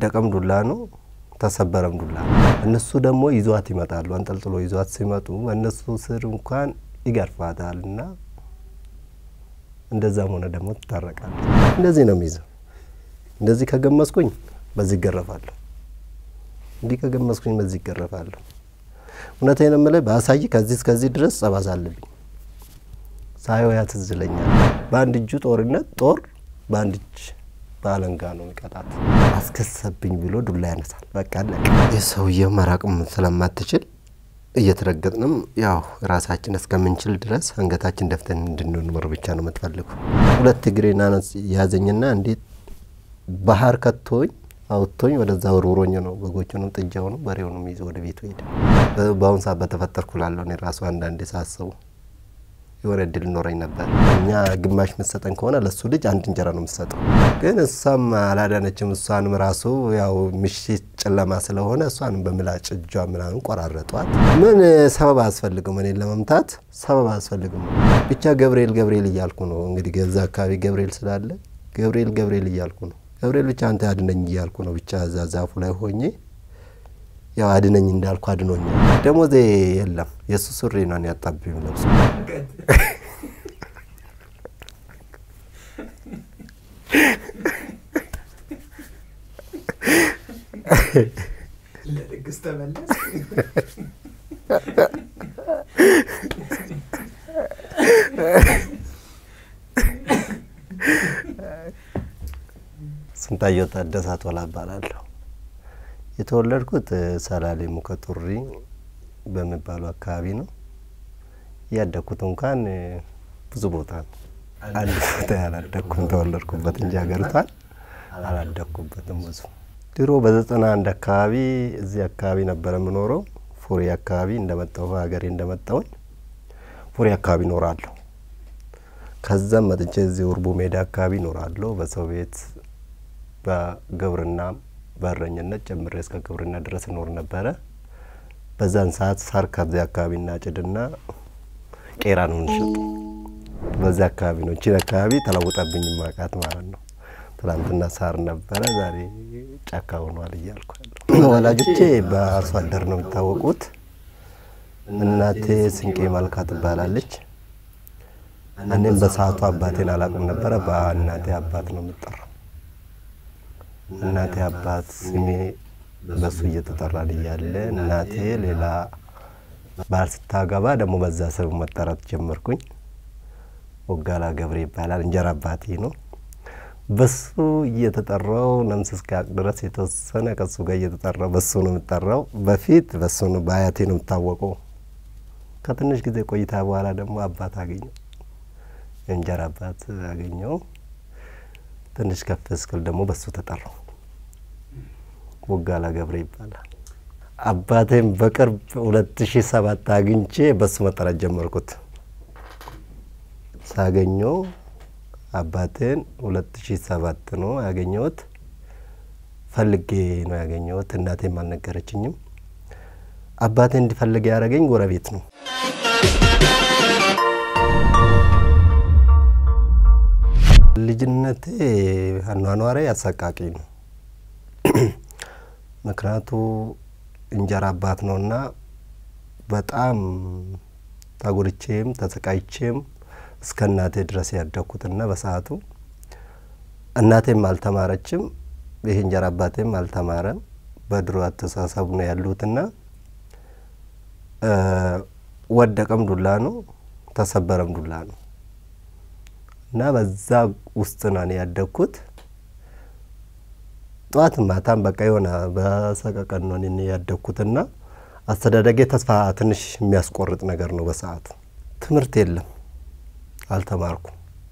ወደቀም ዱላ ነው፣ ተሰበረም ዱላ ነው። እነሱ ደግሞ ይዟት ይመጣሉ። አንጠልጥሎ ይዟት ሲመጡ እነሱ ስር እንኳን ይገርፋታል እና እንደዛም ሆነ ደግሞ ትታረቃለች። እንደዚህ ነው የሚይዘው። እንደዚህ ከገመስኩኝ በዚህ ይገረፋለሁ፣ እንዲህ ከገመስኩኝ በዚህ ይገረፋለሁ። እውነቴን የምልህ በአሳይ ከዚህ እስከዚህ ድረስ ጸባሳ አለብኝ። ሳየው ያ ትዝ ይለኛል። በአንድ እጁ ጦርነት ጦር በአንድ እጅ በአለንጋ ነው የሚቀጣት። አስከሰብኝ ብሎ ዱላ ያነሳል። በቃ አለቀ። የሰውየው መራቅም ስለማትችል እየተረገጥንም ያው ራሳችን እስከምንችል ድረስ አንገታችን ደፍተን እንድንኖር ብቻ ነው የምትፈልጉ። ሁለት እግሬን ያዘኝና እንዴት ባህር ከቶኝ አውጥቶኝ ወደዛ ወርውሮኝ ነው በጎቹንም ጥጃውንም በሬውንም ይዞ ወደ ቤቱ ሄደ። በአሁኑ ሰዓት በተፈጠርኩ ላለሁ እኔ ራሱ አንዳንዴ ሳስቡ የሆነ እድል ኖረኝ ነበር። እኛ ግማሽ የምትሰጠን ከሆነ ለሱ ልጅ አንድ እንጀራ ነው የምትሰጠው። ግን እሷም አላዳነችም። እሷንም ራሱ ያው ምሽት ጨለማ ስለሆነ እሷንም በምላጭ እጇ ምናምን ቆራረጧት። ምን ሰበብ አያስፈልግም፣ እኔን ለመምታት ሰበብ አያስፈልግም። ብቻ ገብርኤል ገብርኤል እያልኩ ነው እንግዲህ ገዛ አካባቢ ገብርኤል ስላለ ገብርኤል ገብርኤል እያልኩ ነው። ገብርኤል ብቻ አንተ አድነኝ እያልኩ ነው። ብቻ እዛ ዛፉ ላይ ሆኜ ያው አድነኝ እንዳልኩ አድኖኛል። ደሞዜ የለም የእሱ ሱሪ ነው ያጣብኝ ለብሶ ለድግስ ተመለስ። ስንታየው ታደሰ ቶላ እባላለሁ። የተወለድኩት ሰላሌ ሙከጡሪ በሚባለው አካባቢ ነው። ያደግኩት እንኳን ብዙ ቦታ ነው። አንድ ቦታ ያላደግኩም ተወለድኩበት እንጂ ሀገሪቷን አላደግኩበትም ብዙ። ድሮ በዘጠና አንድ አካባቢ እዚህ አካባቢ ነበረ የምኖረው። ፉሪ አካባቢ እንደመጣሁ ሀገሬ እንደመጣሁኝ ፉሪ አካባቢ እኖራለሁ። ከዛም መጥቼ እዚህ ውርቡ ሜዳ አካባቢ እኖራለሁ። በሰው ቤት በግብርና በእረኝነት ጀምሬ እስከ ግብርና ድረስ እኖር ነበረ። በዛን ሰዓት ሳር ከዚያ አካባቢ እናጭድና ቄራ ነው እንሸጥ። በዚያ አካባቢ ነው እቺን አካባቢ ተለውጠብኝ ማቃት ማለት ነው። ትናንትና ሳር ነበረ፣ ዛሬ ጫካ ሆኗል እያልኩ ያለሁ። ወላጆቼ በአርሶ አደር ነው የሚታወቁት። እናቴ ስንቄ መልካ ትባላለች። እኔም በሰዓቱ አባቴን አላውቅም ነበረ። በእናቴ አባት ነው የምጠራው። እናቴ አባት ስሜ በሱ እየተጠራን እያለ እናቴ ሌላ ባል ስታገባ ደግሞ በዛ ስም መጠራት ጀመርኩኝ። ወጋላ ገብሬ ይባላል። እንጀራ አባቴ ነው። በሱ እየተጠራው ነምስ እስኪያቅ ድረስ የተወሰነ ከሱ ጋር እየተጠራው በሱ ነው የምጠራው። በፊት በሱ ነው በአያቴ ነው የምታወቀው። ከትንሽ ጊዜ ቆይታ በኋላ ደግሞ አባት አገኘው፣ የእንጀራ አባት አገኘው። ትንሽ ከፍ እስክል ደግሞ በሱ ተጠራው። ወጋላ ገብሬ ይባላል። አባቴም በቅርብ ሁለት ሺ ሰባት አግኝቼ በሱ መጠራት ጀመርኩት። ሳገኘው አባቴን ሁለት ሺ ሰባት ነው ያገኘሁት። ፈልጌ ነው ያገኘሁት። እናቴም አልነገረችኝም። አባቴ እንዲፈልግ ያደረገኝ ጎረቤት ነው። ልጅነቴ አኗኗሬ አሰቃቂ ነው። ምክንያቱ እንጀራ አባት ነውና በጣም ታጉርቼም ተሰቃይቼም እስከ እናቴ ድረስ ያደግኩትና በሰዓቱ እናቴም አልተማረችም፣ ይህ እንጀራ አባቴም አልተማረም። በድሮ አስተሳሰቡ ነው ያሉትና ወደቀም ዱላ ነው፣ ተሰበረም ዱላ ነው እና በዛ ውስጥ ነው እኔ ያደግኩት። ጠዋት ማታም በቃ የሆነ በሰቀቀን ነው እኔ ያደግኩትና አስተዳደጌ ተስፋ ትንሽ የሚያስቆርጥ ነገር ነው። በሰዓቱ ትምህርት የለም፣ አልተማርኩም።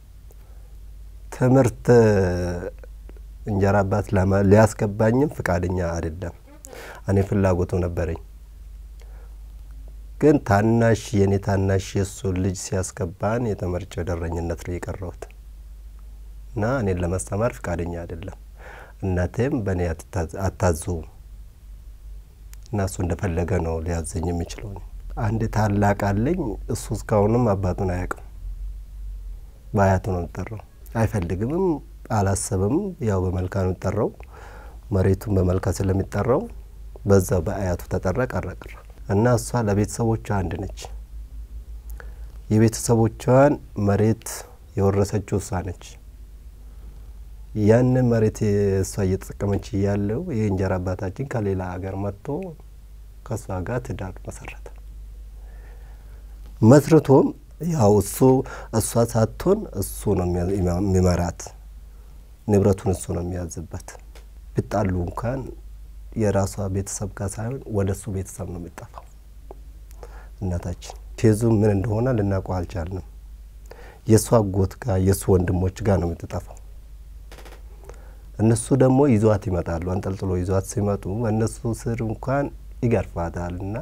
ትምህርት እንጀራ አባት ሊያስገባኝም ፍቃደኛ አይደለም። እኔ ፍላጎቱ ነበረኝ፣ ግን ታናሽ የእኔ ታናሽ የእሱ ልጅ ሲያስገባን የተመርጬ ወደረኝነት ላይ የቀረሁት እና እኔን ለማስተማር ፍቃደኛ አይደለም። እናቴም በእኔ አታዘውም እና እሱ እንደፈለገ ነው ሊያዘኝ የሚችለው። አንድ ታላቅ አለኝ። እሱ እስካሁንም አባቱን አያውቅም። በአያቱ ነው የሚጠራው። አይፈልግምም፣ አላሰብም። ያው በመልካ ነው የሚጠራው። መሬቱን በመልካ ስለሚጠራው በዛ በአያቱ ተጠራ ቀረ ቀረ እና እሷ ለቤተሰቦቿ አንድ ነች። የቤተሰቦቿን መሬት የወረሰችው እሷ ነች። ያንን መሬት እሷ እየተጠቀመች እያለው የእንጀራ አባታችን ከሌላ ሀገር መጥቶ ከእሷ ጋር ትዳር መሰረተ። መስርቶም ያው እሱ እሷ ሳትሆን እሱ ነው የሚመራት፣ ንብረቱን እሱ ነው የሚያዝበት። ቢጣሉ እንኳን የራሷ ቤተሰብ ጋር ሳይሆን ወደ እሱ ቤተሰብ ነው የሚጠፋው። እናታችን ኬዙ ምን እንደሆነ ልናውቀው አልቻልንም። የእሱ አጎት ጋር የእሱ ወንድሞች ጋር ነው የምትጠፋው። እነሱ ደግሞ ይዟት ይመጣሉ። አንጠልጥሎ ይዟት ሲመጡ እነሱ ስር እንኳን ይገርፋታል እና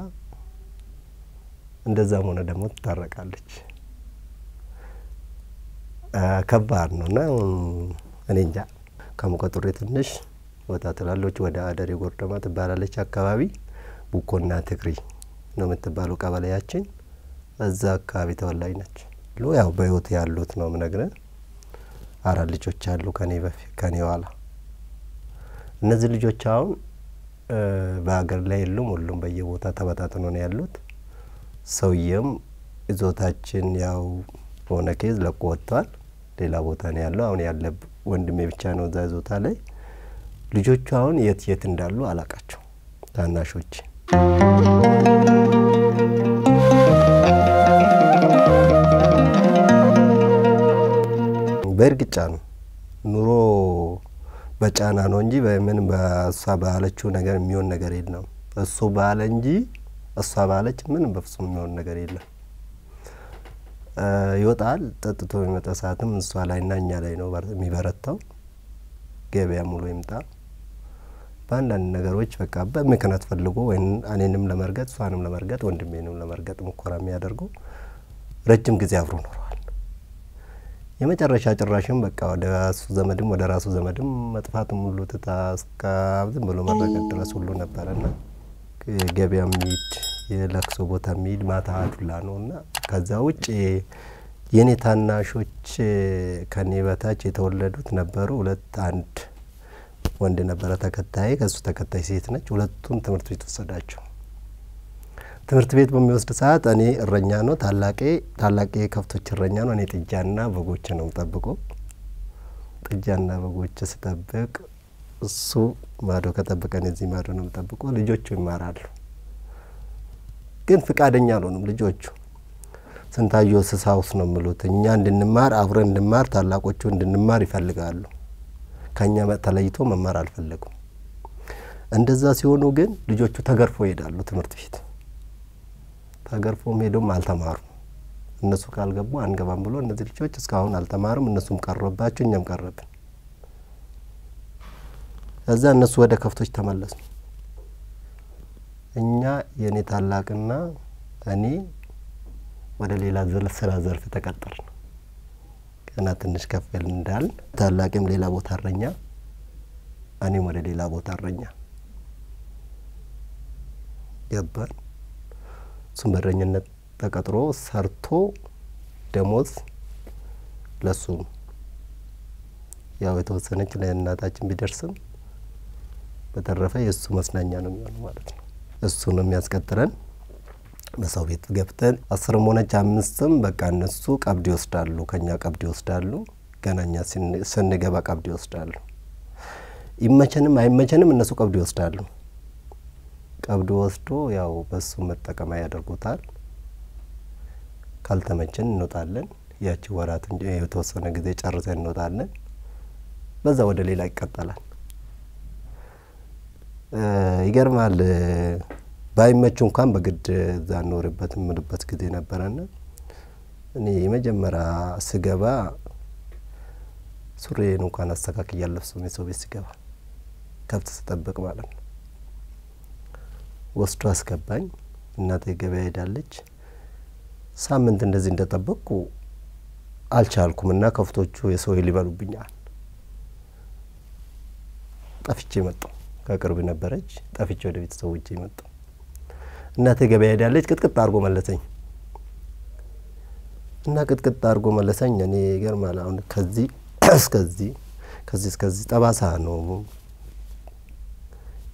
እንደዛም ሆነ ደግሞ ትታረቃለች። ከባድ ነው እና እኔ እንጃ ከሙቀጡሬ ትንሽ ወጣ ትላለች። ወደ አደሬ ጎርደማ ትባላለች አካባቢ ቡኮና ትግሪ ነው የምትባለው ቀበሌያችን። እዛ አካባቢ ተወላጅ ነች። ያው በህይወት ያሉት ነው ምነግርህ። አራት ልጆች አሉ ከኔ በፊት ከኔ ኋላ። እነዚህ ልጆች አሁን በሀገር ላይ የሉም። ሁሉም በየቦታ ተበታትኖ ነው ያሉት። ሰውየም ይዞታችን ያው በሆነ ኬዝ ለቆ ወጥቷል። ሌላ ቦታ ነው ያለው። አሁን ያለ ወንድሜ ብቻ ነው እዛ ይዞታ ላይ። ልጆቹ አሁን የት የት እንዳሉ አላቃቸው ታናሾች በእርግጫ ነው ኑሮ በጫና ነው እንጂ በምን በእሷ ባለችው ነገር የሚሆን ነገር የለም። እሱ ባለ እንጂ እሷ ባለች ምንም በፍጹም የሚሆን ነገር የለም። ይወጣል ጠጥቶ የሚመጣ ሰዓትም እሷ ላይ እና እኛ ላይ ነው የሚበረታው። ገበያ ሙሉ ይምጣ በአንዳንድ ነገሮች በቃ በምክንያት ፈልጎ ወይም እኔንም ለመርገጥ እሷንም ለመርገጥ ወንድሜንም ለመርገጥ ሙከራ የሚያደርገው ረጅም ጊዜ አብሮ ኖረዋል። የመጨረሻ ጭራሽም በቃ ወደ እሱ ዘመድም ወደ ራሱ ዘመድም መጥፋትም ሁሉ ትታ እስከ ዝም ብሎ መረገጥ ድረስ ሁሉ ነበረና ገበያ የሚሄድ የለቅሶ ቦታ የሚሄድ ማታ አዱላ ነው እና ከዛ ውጭ የኔ ታናሾች ከኔ በታች የተወለዱት ነበሩ። ሁለት አንድ ወንድ ነበረ ተከታይ፣ ከሱ ተከታይ ሴት ነች። ሁለቱም ትምህርት ቤት ወሰዳቸው። ትምህርት ቤት በሚወስድ ሰዓት እኔ እረኛ ነው ታላቄ ታላቄ ከብቶች እረኛ ነው። እኔ ጥጃና በጎች ነው ጠብቆ ጥጃና በጎች ስጠብቅ እሱ ማዶ ከጠብቀን እዚህ ማዶ ነው ጠብቆ ልጆቹ ይማራሉ። ግን ፍቃደኛ አልሆኑም ልጆቹ። ስንታየሁ ስሳውስ ነው የሚሉት እኛ እንድንማር አብረን እንድማር ታላቆቹ እንድንማር ይፈልጋሉ። ከእኛ ተለይቶ መማር አልፈለጉም። እንደዛ ሲሆኑ ግን ልጆቹ ተገርፎ ይሄዳሉ ትምህርት ቤት ተገርፎም ሄዶም አልተማሩም። እነሱ ካልገቡ አንገባም ብሎ እነዚህ ልጆች እስካሁን አልተማሩም። እነሱም ቀረባቸው፣ እኛም ቀረብን። እዛ እነሱ ወደ ከብቶች ተመለሱ። እኛ የእኔ ታላቅና እኔ ወደ ሌላ ስራ ዘርፍ ተቀጠርን። ገና ትንሽ ከፍል እንዳልን ታላቅም ሌላ ቦታ እረኛ፣ እኔም ወደ ሌላ ቦታ እረኛ ገባን። እሱም በእረኝነት ተቀጥሮ ሰርቶ ደሞዝ ለሱም ያው የተወሰነች ለእናታችን ቢደርስም በተረፈ የእሱ መስናኛ ነው የሚሆነው ማለት ነው። እሱ ነው የሚያስቀጥረን። በሰው ቤት ገብተን አስርም ሆነች አምስትም በቃ እነሱ ቀብድ ይወስዳሉ፣ ከኛ ቀብድ ይወስዳሉ። ገና እኛ ስንገባ ቀብድ ይወስዳሉ። ይመቸንም አይመቸንም እነሱ ቀብድ ይወስዳሉ። ቀብድ ወስዶ ያው በሱ መጠቀሚያ ያደርጉታል። ካልተመቸን እንወጣለን። ያቺ ወራት እንጂ የተወሰነ ጊዜ ጨርሰን እንወጣለን። በዛ ወደ ሌላ ይቀጠላል። ይገርማል። ባይመቹ እንኳን በግድ እዛ እንኖርበት የምልበት ጊዜ ነበረና እኔ የመጀመሪያ ስገባ ሱሬን እንኳን አስተካክዬ አልለብስም። የሰው ቤት ስገባ ከብት ስጠብቅ ማለት ነው። ወስዶ አስገባኝ። እናቴ ገበያ ሄዳለች። ሳምንት እንደዚህ እንደጠበቅኩ አልቻልኩም እና ከብቶቹ የሰው ሊበሉብኛል። ጠፍቼ መጣሁ። ከቅርብ ነበረች። ጠፍቼ ወደ ቤተሰቦቼ መጣሁ። እናቴ ገበያ ሄዳለች። ቅጥቅጥ አድርጎ መለሰኝ እና ቅጥቅጥ አድርጎ መለሰኝ። እኔ ይገርማል። አሁን ከዚህ እስከዚህ ከዚህ እስከዚህ ጠባሳ ነው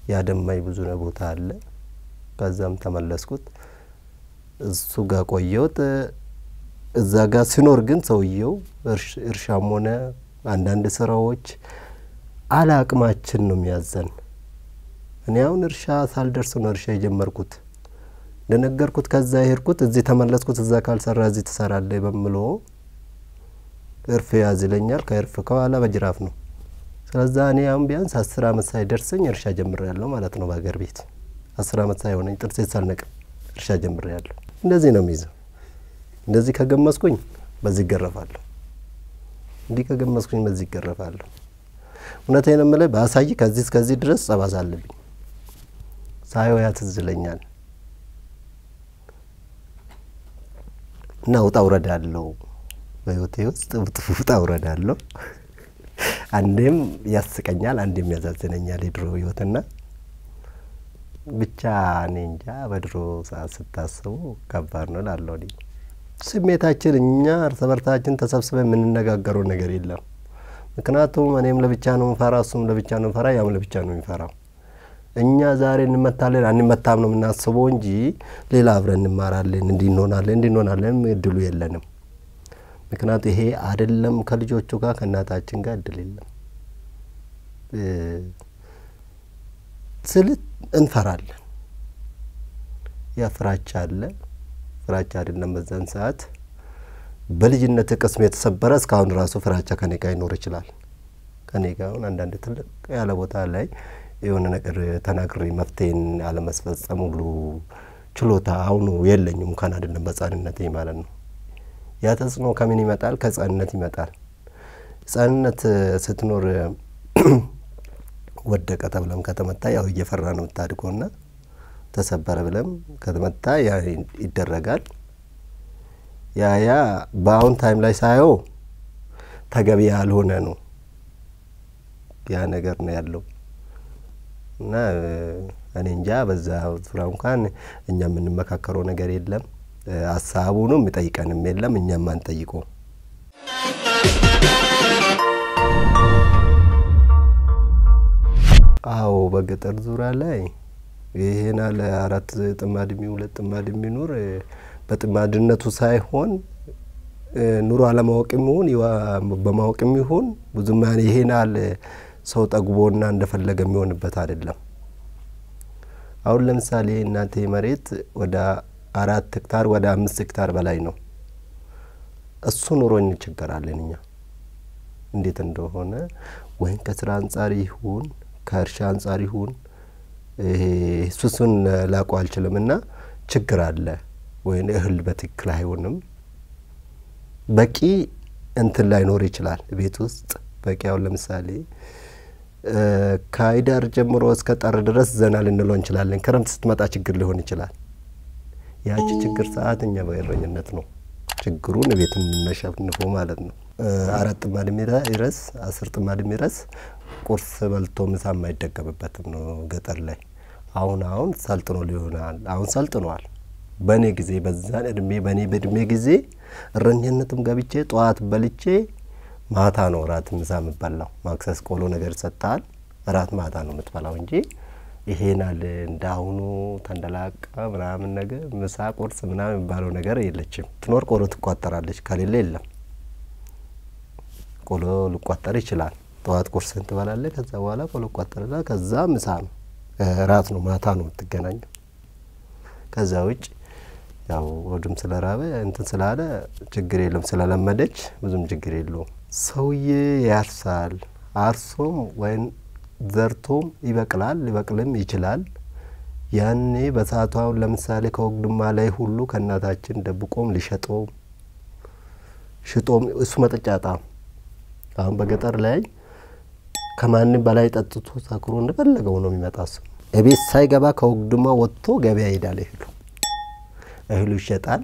ያደማኝ ብዙ ቦታ አለ። ከዛም ተመለስኩት። እሱ ጋር ቆየሁት። እዛ ጋር ሲኖር ግን ሰውየው እርሻም ሆነ አንዳንድ ስራዎች አለ አቅማችን ነው የሚያዘን። እኔ አሁን እርሻ ሳልደርስ ነው እርሻ የጀመርኩት። እንደነገርኩት ከዛ የሄድኩት እዚህ ተመለስኩት። እዛ ካልሰራ እዚህ ትሰራለህ በምሎ እርፍ ያዝ ይለኛል። ከእርፍ ከኋላ በጅራፍ ነው። ስለዛ እኔ አሁን ቢያንስ አስር አመት ሳይደርሰኝ እርሻ ጀምሬያለሁ ማለት ነው። በሀገር ቤት አስር አመት ሳይሆነኝ ጥርሴ ሳልነቅም እርሻ ጀምሬያለሁ። እንደዚህ ነው የሚይዘው። እንደዚህ ከገመስኩኝ በዚህ ይገረፋለሁ። እንዲህ ከገመስኩኝ በዚህ ይገረፋለሁ። እውነቴን የምልህ በአሳይ ከዚህ እስከዚህ ድረስ ጸባሳ አለብኝ። ሳየው ያ ትዝ ይለኛል እና ውጣ ውረድ አለው በህይወቴ ውስጥ ውጣ ውረድ አለው። አንዴም ያስቀኛል፣ አንዴም ያዛዝነኛል የድሮ ህይወትና ብቻ እኔ እንጃ በድሮ ሰዓት ስታስቡ ከባድ ነው ላለው ስሜታችን እኛ እርስ በርሳችን ተሰብስበን የምንነጋገረው ነገር የለም። ምክንያቱም እኔም ለብቻ ነው ምፈራ፣ እሱም ለብቻ ነው ምፈራ፣ ያም ለብቻ ነው የሚፈራው። እኛ ዛሬ እንመታለን አንመታም ነው የምናስበው እንጂ ሌላ አብረን እንማራለን፣ እንዲህ እንሆናለን፣ እንዲህ እንሆናለን እድሉ የለንም። ምክንያቱ ይሄ አይደለም ከልጆቹ ጋር ከእናታችን ጋር እድል የለም ስልት እንፈራለን። ያ ፍራቻ አለ። ፍራቻ አይደለም በዛን ሰዓት በልጅነት ቅስም የተሰበረ እስካሁን ራሱ ፍራቻ ከኔ ጋር ይኖር ይችላል። ከኔ ጋር አሁን አንዳንድ ትልቅ ያለ ቦታ ላይ የሆነ ነገር ተናግሬ መፍትሄን አለመስፈጸም ሁሉ ችሎታ አሁኑ የለኝም። እንኳን አይደለም በሕፃንነቴ ማለት ነው። ያ ተጽዕኖ ከምን ይመጣል? ከሕፃንነት ይመጣል። ሕፃንነት ስትኖር ወደቀ ተብለም ከተመታ ያው እየፈራ ነው የምታድገው ና ተሰበረ ብለም ከተመታ ያ ይደረጋል። ያ ያ በአሁን ታይም ላይ ሳየው ተገቢ ያልሆነ ነው ያ ነገር ነው ያለው እና እኔ እንጃ በዛ ዙሪያ እንኳን እኛ የምንመካከረው ነገር የለም። ሀሳቡንም የሚጠይቀንም የለም። እኛም አንጠይቀው አዎ በገጠር ዙሪያ ላይ ይሄን አለ አራት ጥማድ የሚ ሁለት ጥማድ የሚኖር በጥማድነቱ ሳይሆን ኑሮ አለማወቅ የሚሆን በማወቅ የሚሆን ብዙም ይሄን አለ ሰው ጠግቦና እንደፈለገ የሚሆንበት አይደለም። አሁን ለምሳሌ እናቴ መሬት ወደ አራት ሄክታር ወደ አምስት ሄክታር በላይ ነው። እሱ ኑሮ እንቸገራለን እኛ እንዴት እንደሆነ ወይም ከስራ አንጻር ይሁን ከእርሻ አንጻር ይሁን እሱሱን ላውቀው አልችልም። እና ችግር አለ ወይም እህል በትክክል አይሆንም። በቂ እንትን ላይኖር ይችላል ቤት ውስጥ በቂ አሁን ለምሳሌ ከህዳር ጀምሮ እስከ ጥር ድረስ ዘና ልንለው እንችላለን። ክረምት ስትመጣ ችግር ሊሆን ይችላል። ያቺ ችግር ሰዓት እኛ በእረኝነት ነው ችግሩን ቤት የምናሸንፈው ማለት ነው። አራት ጥማድ የሚረስ አስር ጥማድ የሚረስ ቁርስ በልቶ ምሳ የማይደገምበትም ነው ገጠር ላይ። አሁን አሁን ሰልጥኖ ሊሆናል አሁን ሰልጥኗል። በእኔ ጊዜ በዛን እድሜ በእኔ በእድሜ ጊዜ እረኝነትም ገብቼ ጠዋት በልቼ ማታ ነው እራት ምሳ የምበላው። ማክሰስ ቆሎ ነገር ይሰጣል። እራት ማታ ነው የምትበላው እንጂ ይሄናል እንዳሁኑ ተንደላቃ ምናምን ነገር ምሳ ቁርስ ምናምን የሚባለው ነገር የለችም። ትኖር ቆሎ ትቋጠራለች፣ ከሌለ የለም። ቆሎ ሊቋጠር ይችላል። ጠዋት ቁርስን ትበላለህ። ከዛ በኋላ ቆሎ ቋጠርና ከዛ ምሳ ነው እራት ነው ማታ ነው የምትገናኘው። ከዛ ውጭ ያው ወዱም ስለራበ እንትን ስላለ ችግር የለም ስለለመደች ብዙም ችግር የለውም። ሰውዬ ያርሳል። አርሶም ወይም ዘርቶም ይበቅላል፣ ሊበቅልም ይችላል። ያኔ በሰዓቱ አሁን ለምሳሌ ከወግድማ ላይ ሁሉ ከእናታችን ደብቆም ሊሸጠውም ሽጦም እሱ መጠጫጣ አሁን በገጠር ላይ ከማንም በላይ ጠጥቶ ሰክሮ እንደፈለገው ነው የሚመጣ። እሱ እቤት ሳይገባ ከወግድማ ወጥቶ ገበያ ይሄዳል። እህሉ እህሉ ይሸጣል።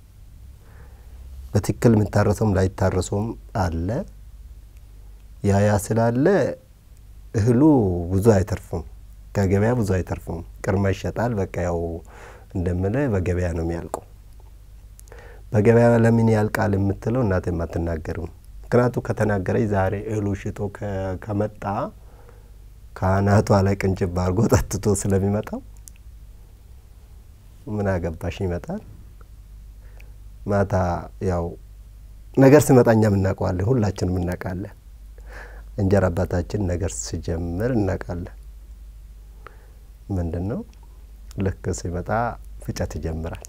በትክክል የሚታረሰውም ላይታረሰውም አለ። ያ ያ ስላለ እህሉ ብዙ አይተርፍም፣ ከገበያ ብዙ አይተርፍም። ቅድመ ይሸጣል። በቃ ያው እንደምለ በገበያ ነው የሚያልቀው። በገበያ ለምን ያልቃል የምትለው እናቴም አትናገርም። ምክንያቱ ከተናገረች ዛሬ እህሉ ሽጦ ከመጣ ከአናቷ ላይ ቅንጭብ አድርጎ ጠጥቶ ስለሚመጣው ምን አገባሽ ይመጣል። ማታ ያው ነገር ሲመጣ እኛም እናውቀዋለን፣ ሁላችንም እናውቃለን። እንጀራ አባታችን ነገር ሲጀምር እናውቃለን። ምንድን ነው ልክ ሲመጣ ፍጨት ይጀምራል።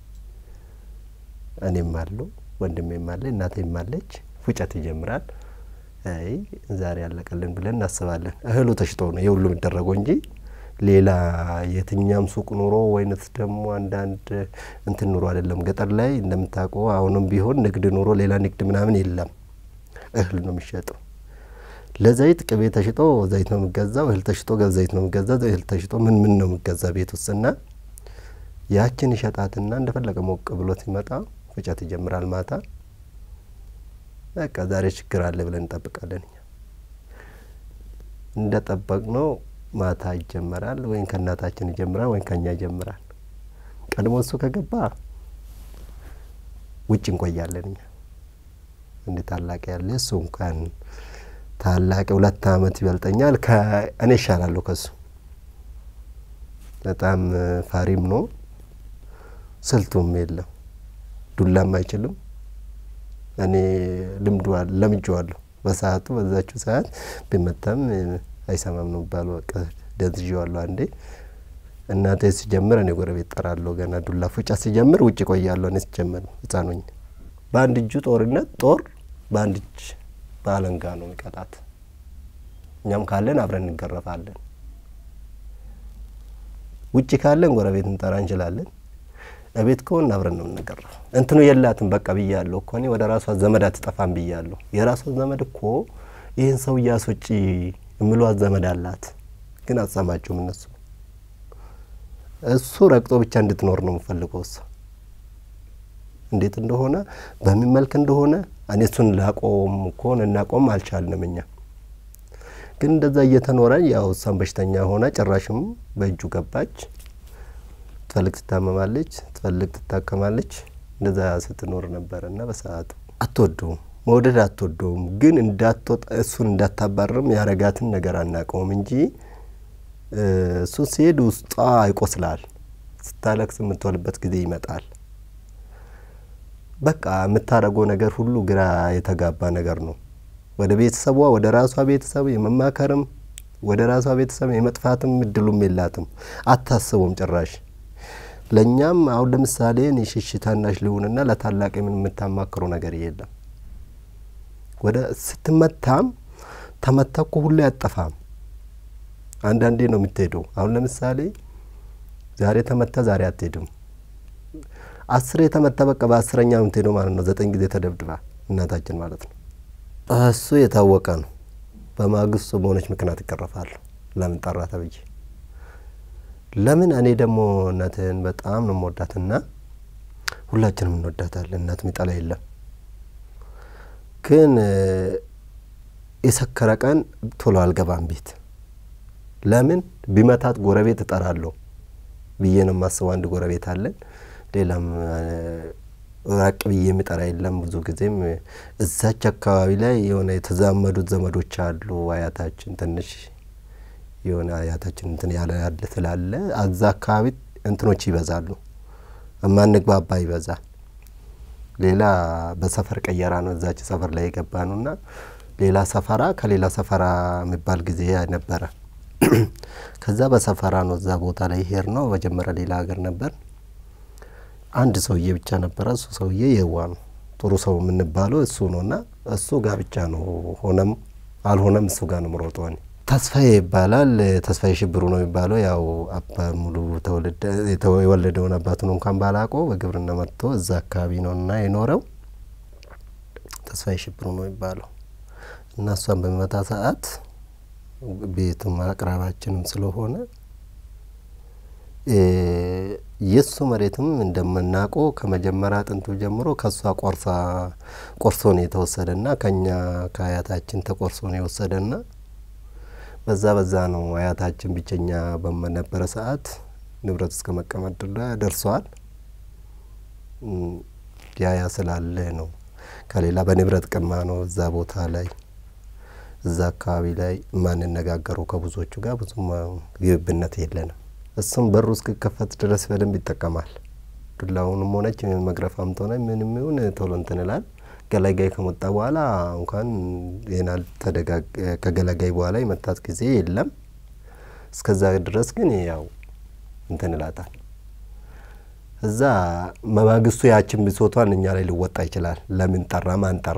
እኔም አለው ወንድሜም አለ እናቴም አለች። ፍጨት ይጀምራል። አይ ዛሬ ያለቀልን ብለን እናስባለን። እህሉ ተሽጦ ነው የሁሉ የሚደረገው እንጂ ሌላ የትኛም ሱቅ ኑሮ ወይነት ደግሞ አንዳንድ እንትን ኑሮ አይደለም። ገጠር ላይ እንደምታውቀው አሁንም ቢሆን ንግድ ኑሮ ሌላ ንግድ ምናምን የለም። እህል ነው የሚሸጠው። ለዘይት ቅቤ ተሽጦ ዘይት ነው የሚገዛው። እህል ተሽጦ ዘይት ነው የሚገዛው። እህል ተሽጦ ምን ምን ነው የሚገዛ ቤት ውስጥና ያችን ይሸጣትና እንደፈለገ ሞቅ ብሎ ሲመጣ ፍጨት ይጀምራል። ማታ በቃ ዛሬ ችግር አለ ብለን እንጠብቃለን። እኛ እንደ ጠበቅ ነው ማታ ይጀመራል። ወይም ከእናታችን ይጀምራል ወይም ከእኛ ይጀምራል። ቀድሞ እሱ ከገባ ውጭ እንቆያለን። እኛ እንደ ታላቅ ያለ እሱ እንኳን ታላቅ ሁለት አመት ይበልጠኛል። እኔ ይሻላለሁ ከሱ በጣም ፋሪም ነው። ስልቱም የለም ዱላም አይችልም። እኔ ልምዱ ለምጄዋለሁ። በሰዓቱ በዛችው ሰዓት ቢመታም አይሰማም ነው ባሉ በቃ ደንዝዤዋለሁ። አንዴ እናቴ ሲጀምር እኔ ጎረቤት ጠራለሁ። ገና ዱላ ፉጫ ሲጀምር ውጭ ቆያለሁ። እኔ ሲጀምር ህጻኖኝ በአንድ እጁ ጦርነት ጦር በአንድ እጅ በአለንጋ ነው የሚቀጣት። እኛም ካለን አብረን እንገረፋለን። ውጭ ካለን ጎረቤት እንጠራ እንችላለን። እቤት ከሆን አብረን ነው የምንገረፈው። እንትኑ የላትም በቃ ብያለሁ እኮ እኔ ወደ ራሷ ዘመድ አትጠፋም ብያለሁ። የራሷ ዘመድ እኮ ይህን ሰው እያስወጪ የምሏት ዘመድ አላት፣ ግን አትሰማቸውም እነሱ። እሱ ረግጦ ብቻ እንድትኖር ነው የምፈልገው። እሷ እንዴት እንደሆነ በምን መልክ እንደሆነ እኔ እሱን ላቆም እኮን እናቆም አልቻልንም እኛ ግን እንደዛ እየተኖረ ያው እሷን በሽተኛ ሆና ጭራሽም በእጁ ገባች። ትፈልግ ትታመማለች፣ ትፈልግ ትታከማለች። እንደዛ ስትኖር ነበረ እና በሰዓቱ አትወደውም፣ መውደድ አትወደውም። ግን እንዳትወጣ እሱን እንዳታባርም ያረጋትን ነገር አናውቀውም እንጂ እሱ ሲሄድ ውስጧ ይቆስላል። ስታለቅስ የምትወልበት ጊዜ ይመጣል። በቃ የምታደርገው ነገር ሁሉ ግራ የተጋባ ነገር ነው። ወደ ቤተሰቧ ወደ ራሷ ቤተሰብ የመማከርም ወደ ራሷ ቤተሰብ የመጥፋትም እድሉም የላትም። አታስቡም ጭራሽ። ለእኛም አሁን ለምሳሌ እኔ ሽሽ ታናሽ ልሁንና ለታላቅ ምን የምታማክረው ነገር የለም። ወደ ስትመታም ተመታ እኮ ሁሌ አጠፋም። አንዳንዴ ነው የምትሄደው። አሁን ለምሳሌ ዛሬ ተመታ፣ ዛሬ አትሄድም። አስሬ የተመታ በቃ በአስረኛ ነው የምትሄደው ማለት ነው። ዘጠኝ ጊዜ ተደብድባ እናታችን ማለት ነው። እሱ የታወቀ ነው። በማግስቱ በሆነች ምክንያት ይቀረፋሉ። ለምን ጠራ ተብዬ ለምን እኔ ደግሞ እናትህን በጣም ነው የምወዳትና ሁላችንም እንወዳታለን። እናት ሚጠላ የለም። ግን የሰከረ ቀን ቶሎ አልገባም ቤት። ለምን ቢመታት ጎረቤት እጠራለሁ ብዬ ነው የማስበው። አንድ ጎረቤት አለን። ሌላም ራቅ ብዬ የሚጠራ የለም። ብዙ ጊዜም እዛች አካባቢ ላይ የሆነ የተዛመዱት ዘመዶች አሉ። አያታችን ትንሽ የሆነ አያታችን እንትን ያለ ያለ ስላለ አዛ አካባቢ እንትኖች ይበዛሉ። እማንግባባ ይበዛል። ሌላ በሰፈር ቀየራ ነው እዛች ሰፈር ላይ የገባ ነው እና ሌላ ሰፈራ ከሌላ ሰፈራ የሚባል ጊዜ ነበረ። ከዛ በሰፈራ ነው እዛ ቦታ ላይ ሄር ነው። መጀመሪያ ሌላ ሀገር ነበር። አንድ ሰውዬ ብቻ ነበረ። እሱ ሰውዬ የዋ ነው ጥሩ ሰው የምንባለው እሱ ነው እና እሱ ጋር ብቻ ነው ሆነም አልሆነም እሱ ጋር ነው ምሮጠው እኔ ተስፋዬ ይባላል። ተስፋዬ ሽብሩ ነው የሚባለው። ያው አባ ሙሉ የወለደውን አባቱን እንኳን ባላቆ በግብርና መጥቶ እዛ አካባቢ ነው እና የኖረው ተስፋዬ ሽብሩ ነው የሚባለው እና እሷን በሚመታ ሰዓት ቤቱም አቅራባችንም ስለሆነ የእሱ መሬትም እንደምናውቀው ከመጀመሪያ ጥንቱ ጀምሮ ከእሷ ቆርሳ ቆርሶ ነው የተወሰደና ከኛ ከአያታችን ተቆርሶ ነው የወሰደና በዛ በዛ ነው አያታችን ብቸኛ በነበረ ሰዓት ንብረት እስከ መቀመጥ ደርሰዋል። ያያ ስላለ ነው ከሌላ በንብረት ቅማ ነው እዛ ቦታ ላይ እዛ አካባቢ ላይ የማንነጋገረው ከብዙዎቹ ጋር ብዙም ግብብነት የለንም። እሱም በሩ እስክከፈት ድረስ በደንብ ይጠቀማል። ዱላውንም ሆነች መግረፋም ሆነ ምንም ይሁን ቶሎ እንትን ይላል። ገላጋይ ከመጣ በኋላ እንኳን ይናል ከገላጋይ በኋላ የመታት ጊዜ የለም። እስከዛ ድረስ ግን ያው እንትን ይላታል። እዛ መማግስቱ ያችን ብሶቷን እኛ ላይ ሊወጣ ይችላል። ለምን ጠራ ማን ጠራ?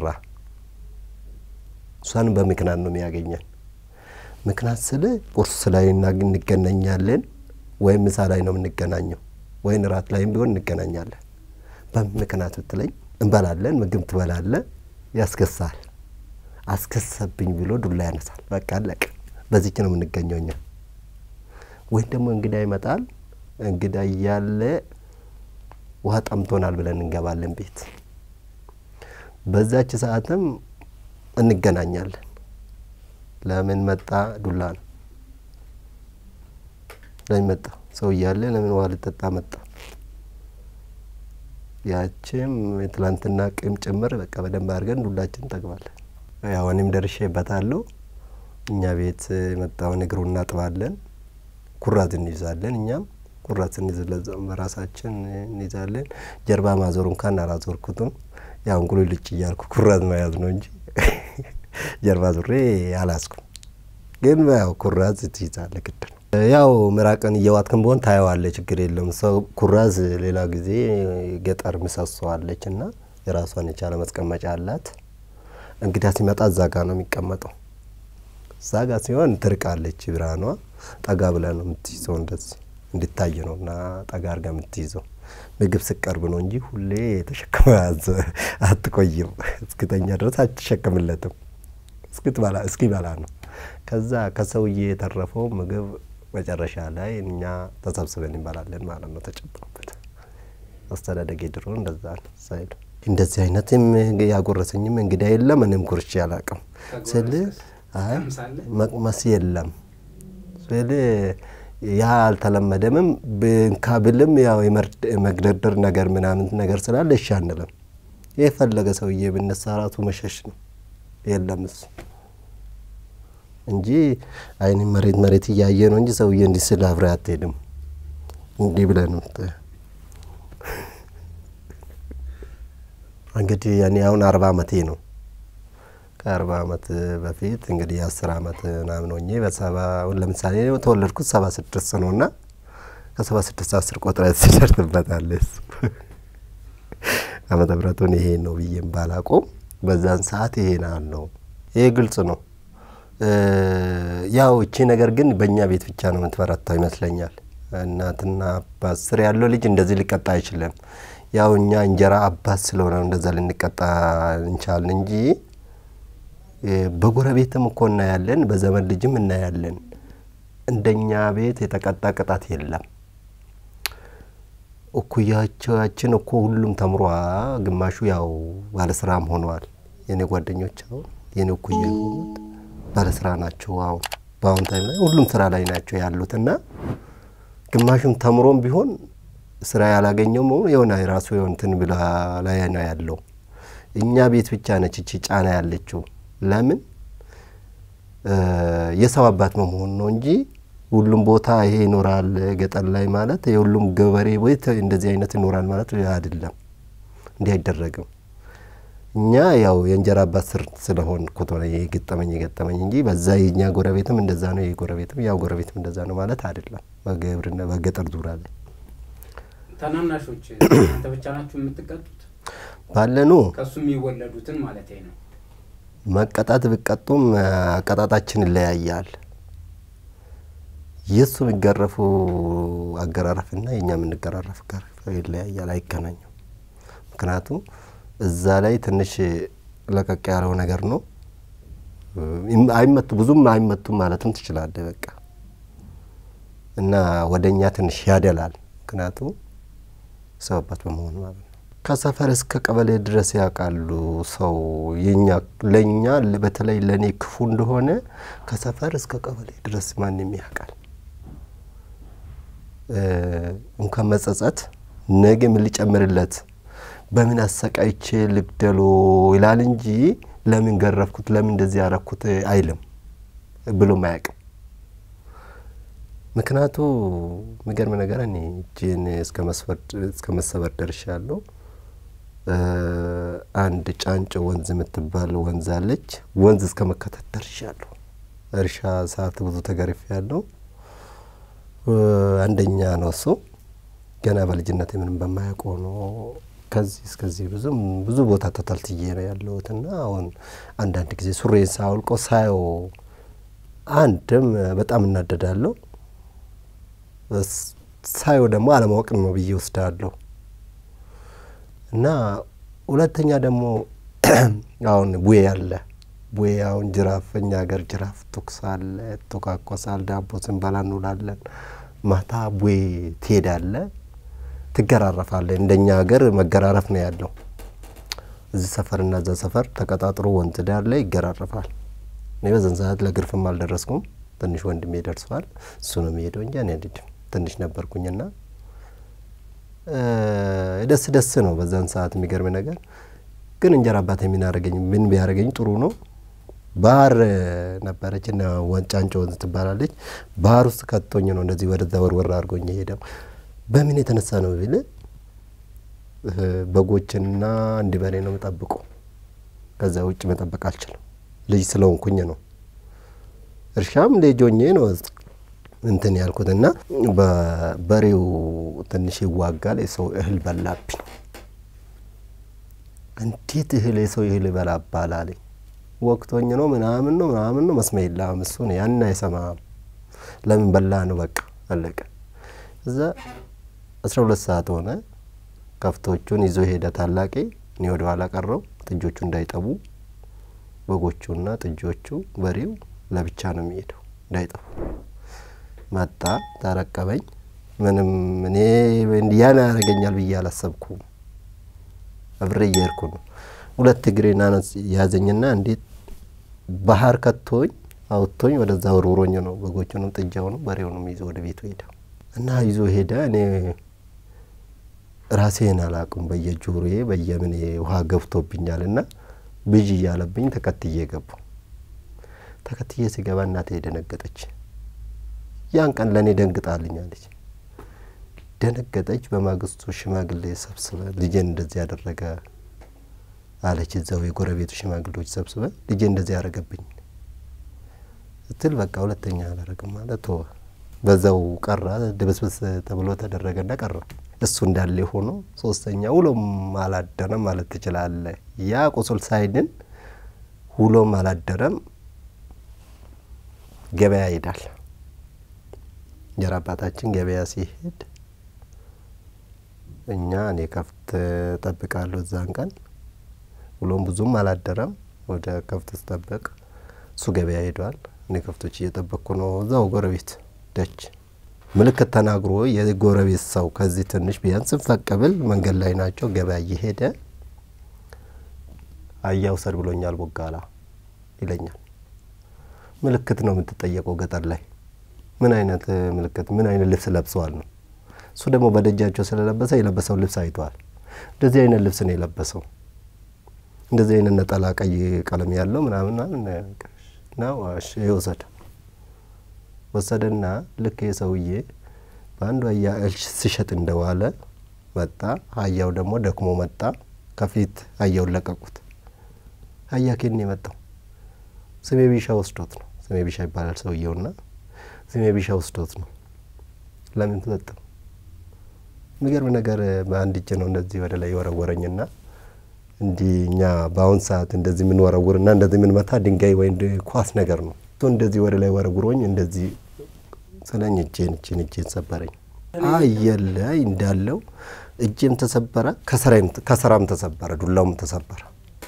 እሷን በምክንያት ነው የሚያገኘን። ምክንያት ስል ቁርስ ላይ እንገናኛለን፣ ወይም ምሳ ላይ ነው የምንገናኘው፣ ወይም እራት ላይም ቢሆን እንገናኛለን። በምክንያት ብትለኝ እንበላለን፣ ምግብ ትበላለ፣ ያስከሳል። አስከሰብኝ ብሎ ዱላ ያነሳል። በቃ አለቀ። በዚች ነው የምንገኘው እኛ። ወይም ደግሞ እንግዳ ይመጣል። እንግዳ እያለ ውሃ ጠምቶናል ብለን እንገባለን ቤት። በዛች ሰዓትም እንገናኛለን። ለምን መጣ? ዱላ ነው። ለምን መጣ? ሰው እያለ ለምን ውሃ ልጠጣ መጣ? ያችም የትላንትና ቂም ጭምር በቃ በደንብ አድርገን ዱላችን እንጠግባለን። ያው እኔም ደርሼበታለሁ። እኛ ቤት የመጣውን እግሩ እናጥባለን፣ ኩራት እንይዛለን። እኛም ኩራት ስንይዝ በራሳችን እንይዛለን። ጀርባ ማዞር እንኳን አላዞርኩትም። ያው እንቁሉ ልጭ እያልኩ ኩራት መያዝ ነው እንጂ ጀርባ ዙሬ አላስኩም። ግን ያው ኩራዝ ትይዛለ ግድ ነው። ያው ምራቅን እየዋጥክን በሆን ታየዋለ፣ ችግር የለም። ሰው ኩራዝ ሌላ ጊዜ ገጠር ምሰሶ አለች እና የራሷን የቻለ መስቀመጫ አላት። እንግዳ ሲመጣ እዛ ጋ ነው የሚቀመጠው። እዛ ጋ ሲሆን ትርቃለች ብርሃኗ። ጠጋ ብለ ነው የምትይዘው፣ እንደዚህ እንዲታይ ነው እና ጠጋ አርጋ የምትይዘው። ምግብ ስቀርብ ነው እንጂ ሁሌ ተሸክመ አትቆይም። እስክተኛ ድረስ አትሸክምለትም። እስክትበላ እስኪበላ ነው። ከዛ ከሰውዬ የተረፈው ምግብ መጨረሻ ላይ እኛ ተሰብስበን እንበላለን ማለት ነው። ተጨምሮበት አስተዳደጌ ድሮ እንደዛ ነው ሳይሉ እንደዚህ አይነትም ያጎረሰኝም እንግዳ የለም። እኔም ጉርቼ አላቅም ስል አይ መቅመስ የለም ስል ያ አልተለመደምም። ብንካ ብልም ያው የመግደርደር ነገር ምናምን ነገር ስላለ እሺ አንልም። የፈለገ ሰውዬ ብነሳ ራሱ መሸሽ ነው። የለም እሱ እንጂ አይን መሬት መሬት እያየ ነው እንጂ ሰውዬ እንዲህ ስል አብረህ አትሄድም። እንዲህ ብለህ ነው እንግዲህ ያኔ አሁን አርባ አመቴ ነው። ከአርባ አመት በፊት እንግዲህ የአስር አመት ምናምን ሆኜ በሰባ ለምሳሌ ተወለድኩት ሰባ ስድስት ነው እና ከሰባ ስድስት አስር ቆጥረ ትደርስበታለህ። እሱ ዓመተ ምሕረቱን ይሄ ነው ብዬም ባላቆም በዛን ሰዓት ይሄን አለው። ይሄ ግልጽ ነው። ያው እቺ ነገር ግን በእኛ ቤት ብቻ ነው የምትበረታው ይመስለኛል። እናትና አባት ስር ያለው ልጅ እንደዚህ ሊቀጣ አይችልም። ያው እኛ እንጀራ አባት ስለሆነ እንደዛ ልንቀጣ እንቻልን እንጂ በጎረቤትም እኮ እናያለን፣ በዘመን ልጅም እናያለን። እንደኛ ቤት የተቀጣ ቅጣት የለም። እኩያቸዋችን እኮ ሁሉም ተምሯ፣ ግማሹ ያው ባለስራም ሆነዋል። የኔ ጓደኞች አሁን የኔ እኩያ የሆኑት ባለስራ ናቸው። አሁን በአሁን ታይም ላይ ሁሉም ስራ ላይ ናቸው ያሉት እና ግማሹም ተምሮም ቢሆን ስራ ያላገኘውም የሆነ የራሱ የሆንትን ብላ ላይ ነው ያለው። እኛ ቤት ብቻ ነች እቺ ጫና ያለችው። ለምን የሰው አባት መሆን ነው እንጂ ሁሉም ቦታ ይሄ ይኖራል። ገጠር ላይ ማለት የሁሉም ገበሬ ቤት እንደዚህ አይነት ይኖራል ማለት አይደለም። እንዲህ አይደረግም። እኛ ያው የእንጀራ አባት ስር ስለሆን ኩቶ የገጠመኝ የገጠመኝ እንጂ በዛ የእኛ ጎረቤትም እንደዛ ነው፣ ይህ ጎረቤትም ያው ጎረቤትም እንደዛ ነው ማለት አይደለም። በግብርና በገጠር ዙሪያ ላይ ታናናሾች እናንተ ብቻ ናችሁ የምትቀጡት? ባለኑ ከእሱ የሚወለዱትን ማለት ነው። መቀጣት ቢቀጡም አቀጣጣችን ይለያያል። የእሱ የሚገረፉ አገራረፍና የእኛ የምንገራረፍ አገራረፍ ይለያያል፣ አይገናኙም። ምክንያቱም እዛ ላይ ትንሽ ለቀቅ ያለው ነገር ነው። አይመቱ ብዙም አይመቱም ማለትም ትችላለህ። በቃ እና ወደ እኛ ትንሽ ያደላል። ምክንያቱም ሰው አባት በመሆኑ ማለት ነው። ከሰፈር እስከ ቀበሌ ድረስ ያውቃሉ። ሰው የኛ ለእኛ በተለይ ለእኔ ክፉ እንደሆነ ከሰፈር እስከ ቀበሌ ድረስ ማንም ያውቃል። እንኳን መጸጸት ነገ ምን ሊጨምርለት በምን አሰቃይቼ ልግደሎ ይላል እንጂ ለምን ገረፍኩት፣ ለምን እንደዚህ ያረኩት አይልም ብሎም አያውቅም። ምክንያቱ የሚገርም ነገር እኔ እጄን እስከ መሰበር ደርሻለሁ። አንድ ጫንጮ ወንዝ የምትባል ወንዝ አለች። ወንዝ እስከ መከተት ደርሻለሁ። እርሻ ሰዓት ብዙ ተገርፌ ያለው አንደኛ ነው እሱ ገና በልጅነት ምንም በማያውቀው ነው። ከዚህ እስከዚህ ብዙም ብዙ ቦታ ተታልትዬ ነው ያለሁት እና አሁን አንዳንድ ጊዜ ሱሬን ሳውልቀው ሳየው አንድም በጣም እናደዳለሁ፣ ሳየው ደግሞ አለማወቅ ነው ብዬ ወስዳለሁ እና ሁለተኛ ደግሞ አሁን ቡዬ አለ ቡዬ አሁን ጅራፍ እኛ ሀገር ጅራፍ ቱክስ አለ፣ ቶካኮሳል፣ ዳቦ ስንበላ እንውላለን። ማታ ቡዬ ትሄዳለ፣ ትገራረፋለ። እንደኛ ሀገር መገራረፍ ነው ያለው። እዚህ ሰፈርና እዛ ሰፈር ተቀጣጥሮ ወንዝ ዳር ላይ ይገራረፋል። እኔ በዘን ሰዓት ለግርፍም አልደረስኩም። ትንሽ ወንድሜ ደርሰዋል። እሱ ነው የሚሄደው እንጂ እኔ አልሄድም። ትንሽ ነበርኩኝና ደስ ደስ ነው በዛን ሰዓት። የሚገርም ነገር ግን እንጀራ አባት የሚናረገኝ ምን ቢያደረገኝ ጥሩ ነው። ባህር ነበረች እና ወንጫንጮ ወንዝ ትባላለች። ባህር ውስጥ ከቶኝ ነው እንደዚህ ወደዛ ወርወር አድርጎኝ ሄደው። በምን የተነሳ ነው ቢል በጎችንና አንድ በሬ ነው የምጠብቁ። ከዛ ውጭ መጠበቅ አልችልም። ልጅ ስለሆንኩኝ ነው። እርሻም ልጆኜ ነው እንትን ያልኩት እና በበሬው ትንሽ ይዋጋል። የሰው እህል በላብኝ። እንዴት እህል የሰው እህል ይበላባል አለኝ። ወቅቶኝ ነው ምናምን ነው ምናምን ነው መስመ የለም እሱ ነው ያን አይሰማም። ለምን በላ ነው በቃ አለቀ። እዛ አስራ ሁለት ሰዓት ሆነ። ከፍቶቹን ይዞ ሄደ ታላቄ። እኔ ወደ ኋላ ቀረው ጥጆቹ እንዳይጠቡ በጎቹና ጥጆቹ በሬው ለብቻ ነው የሚሄደው እንዳይጠፉ መጣ ተረቀበኝ። ምንም እኔ ያን ያደርገኛል ብዬ አላሰብኩም። አብሬ እየሄድኩ ነው። ሁለት እግሬን አነስ ያዘኝና እንዴት ባህር ከቶኝ አውጥቶኝ ወደዛ ወርውሮኝ ነው በጎቹንም ጥጃውንም በሬውንም ይዞ ወደ ቤቱ ሄደ እና ይዞ ሄደ። እኔ ራሴን አላቅም። በየጆሮዬ በየምን ውሃ ገብቶብኛል እና ብዥ እያለብኝ ተከትዬ ገቡ። ተከትዬ ሲገባ እናቴ ደነገጠች። ያን ቀን ለእኔ ደንግጣልኛለች። ደነገጠች። በማግስቱ ሽማግሌ ሰብስበ ልጄን እንደዚህ ያደረገ አለች። እዛው የጎረቤቱ ሽማግሌዎች ሰብስበ ልጄ እንደዚህ ያደረገብኝ ስትል በቃ ሁለተኛ አላረግም ማለት ተወ። በዛው ቀራ። ድብስብስ ተብሎ ተደረገና ቀረ። እሱ እንዳለ ሆኖ ሶስተኛ ውሎም አላደረም ማለት ትችላለ። ያ ቁስል ሳይድን ውሎም አላደረም። ገበያ ይሄዳል። እንጀራ አባታችን ገበያ ሲሄድ እኛ እኔ ከፍት ጠብቃለሁ። እዛን ቀን ውሎም ብዙም አላደረም። ወደ ከፍት ስጠብቅ እሱ ገበያ ሄዷል። እኔ ከፍቶች እየጠበቅኩ ነው። እዛው ጎረቤት ደጅ ምልክት ተናግሮ የጎረቤት ሰው ከዚህ ትንሽ ቢያንስ ፈቀብል መንገድ ላይ ናቸው። ገበያ እየሄደ አያ ውሰድ ብሎኛል ቦጋላ ይለኛል። ምልክት ነው የምትጠየቀው ገጠር ላይ ምን አይነት ምልክት ምን አይነት ልብስ ለብሰዋል ነው። እሱ ደግሞ በደጃቸው ስለለበሰ የለበሰው ልብስ አይተዋል። እንደዚህ አይነት ልብስ ነው የለበሰው። እንደዚህ አይነት ነጠላ ቀይ ቀለም ያለው ምናምን ነው። እሺ ይውሰድ ወሰደና ልክ የሰውዬ በአንዱ አህያ እህል ሲሸጥ እንደዋለ መጣ። አህያው ደግሞ ደክሞ መጣ። ከፊት አህያውን ለቀቁት። አህያ ኬን የመጣው ስሜ ቢሻ ወስዶት ነው። ስሜ ቢሻ ይባላል ሰውየውና ስሜ ቢሻ ወስዶት ነው። ለምን ተሰጠው? የሚገርም ነገር በአንድ እጅ ነው እንደዚህ ወደ ላይ የወረወረኝና እንዲህ እኛ በአሁን ሰዓት እንደዚህ የምንወረውርና እንደዚህ የምንመታ ድንጋይ ወይም ኳስ ነገር ነው። እንደዚህ ወደ ላይ ወረውሮኝ እንደዚህ ስለኝ እጄን እጄን እጄን ሰበረኝ። አየለ እንዳለው እጄም ተሰበረ፣ ከሰራም ተሰበረ፣ ዱላውም ተሰበረ።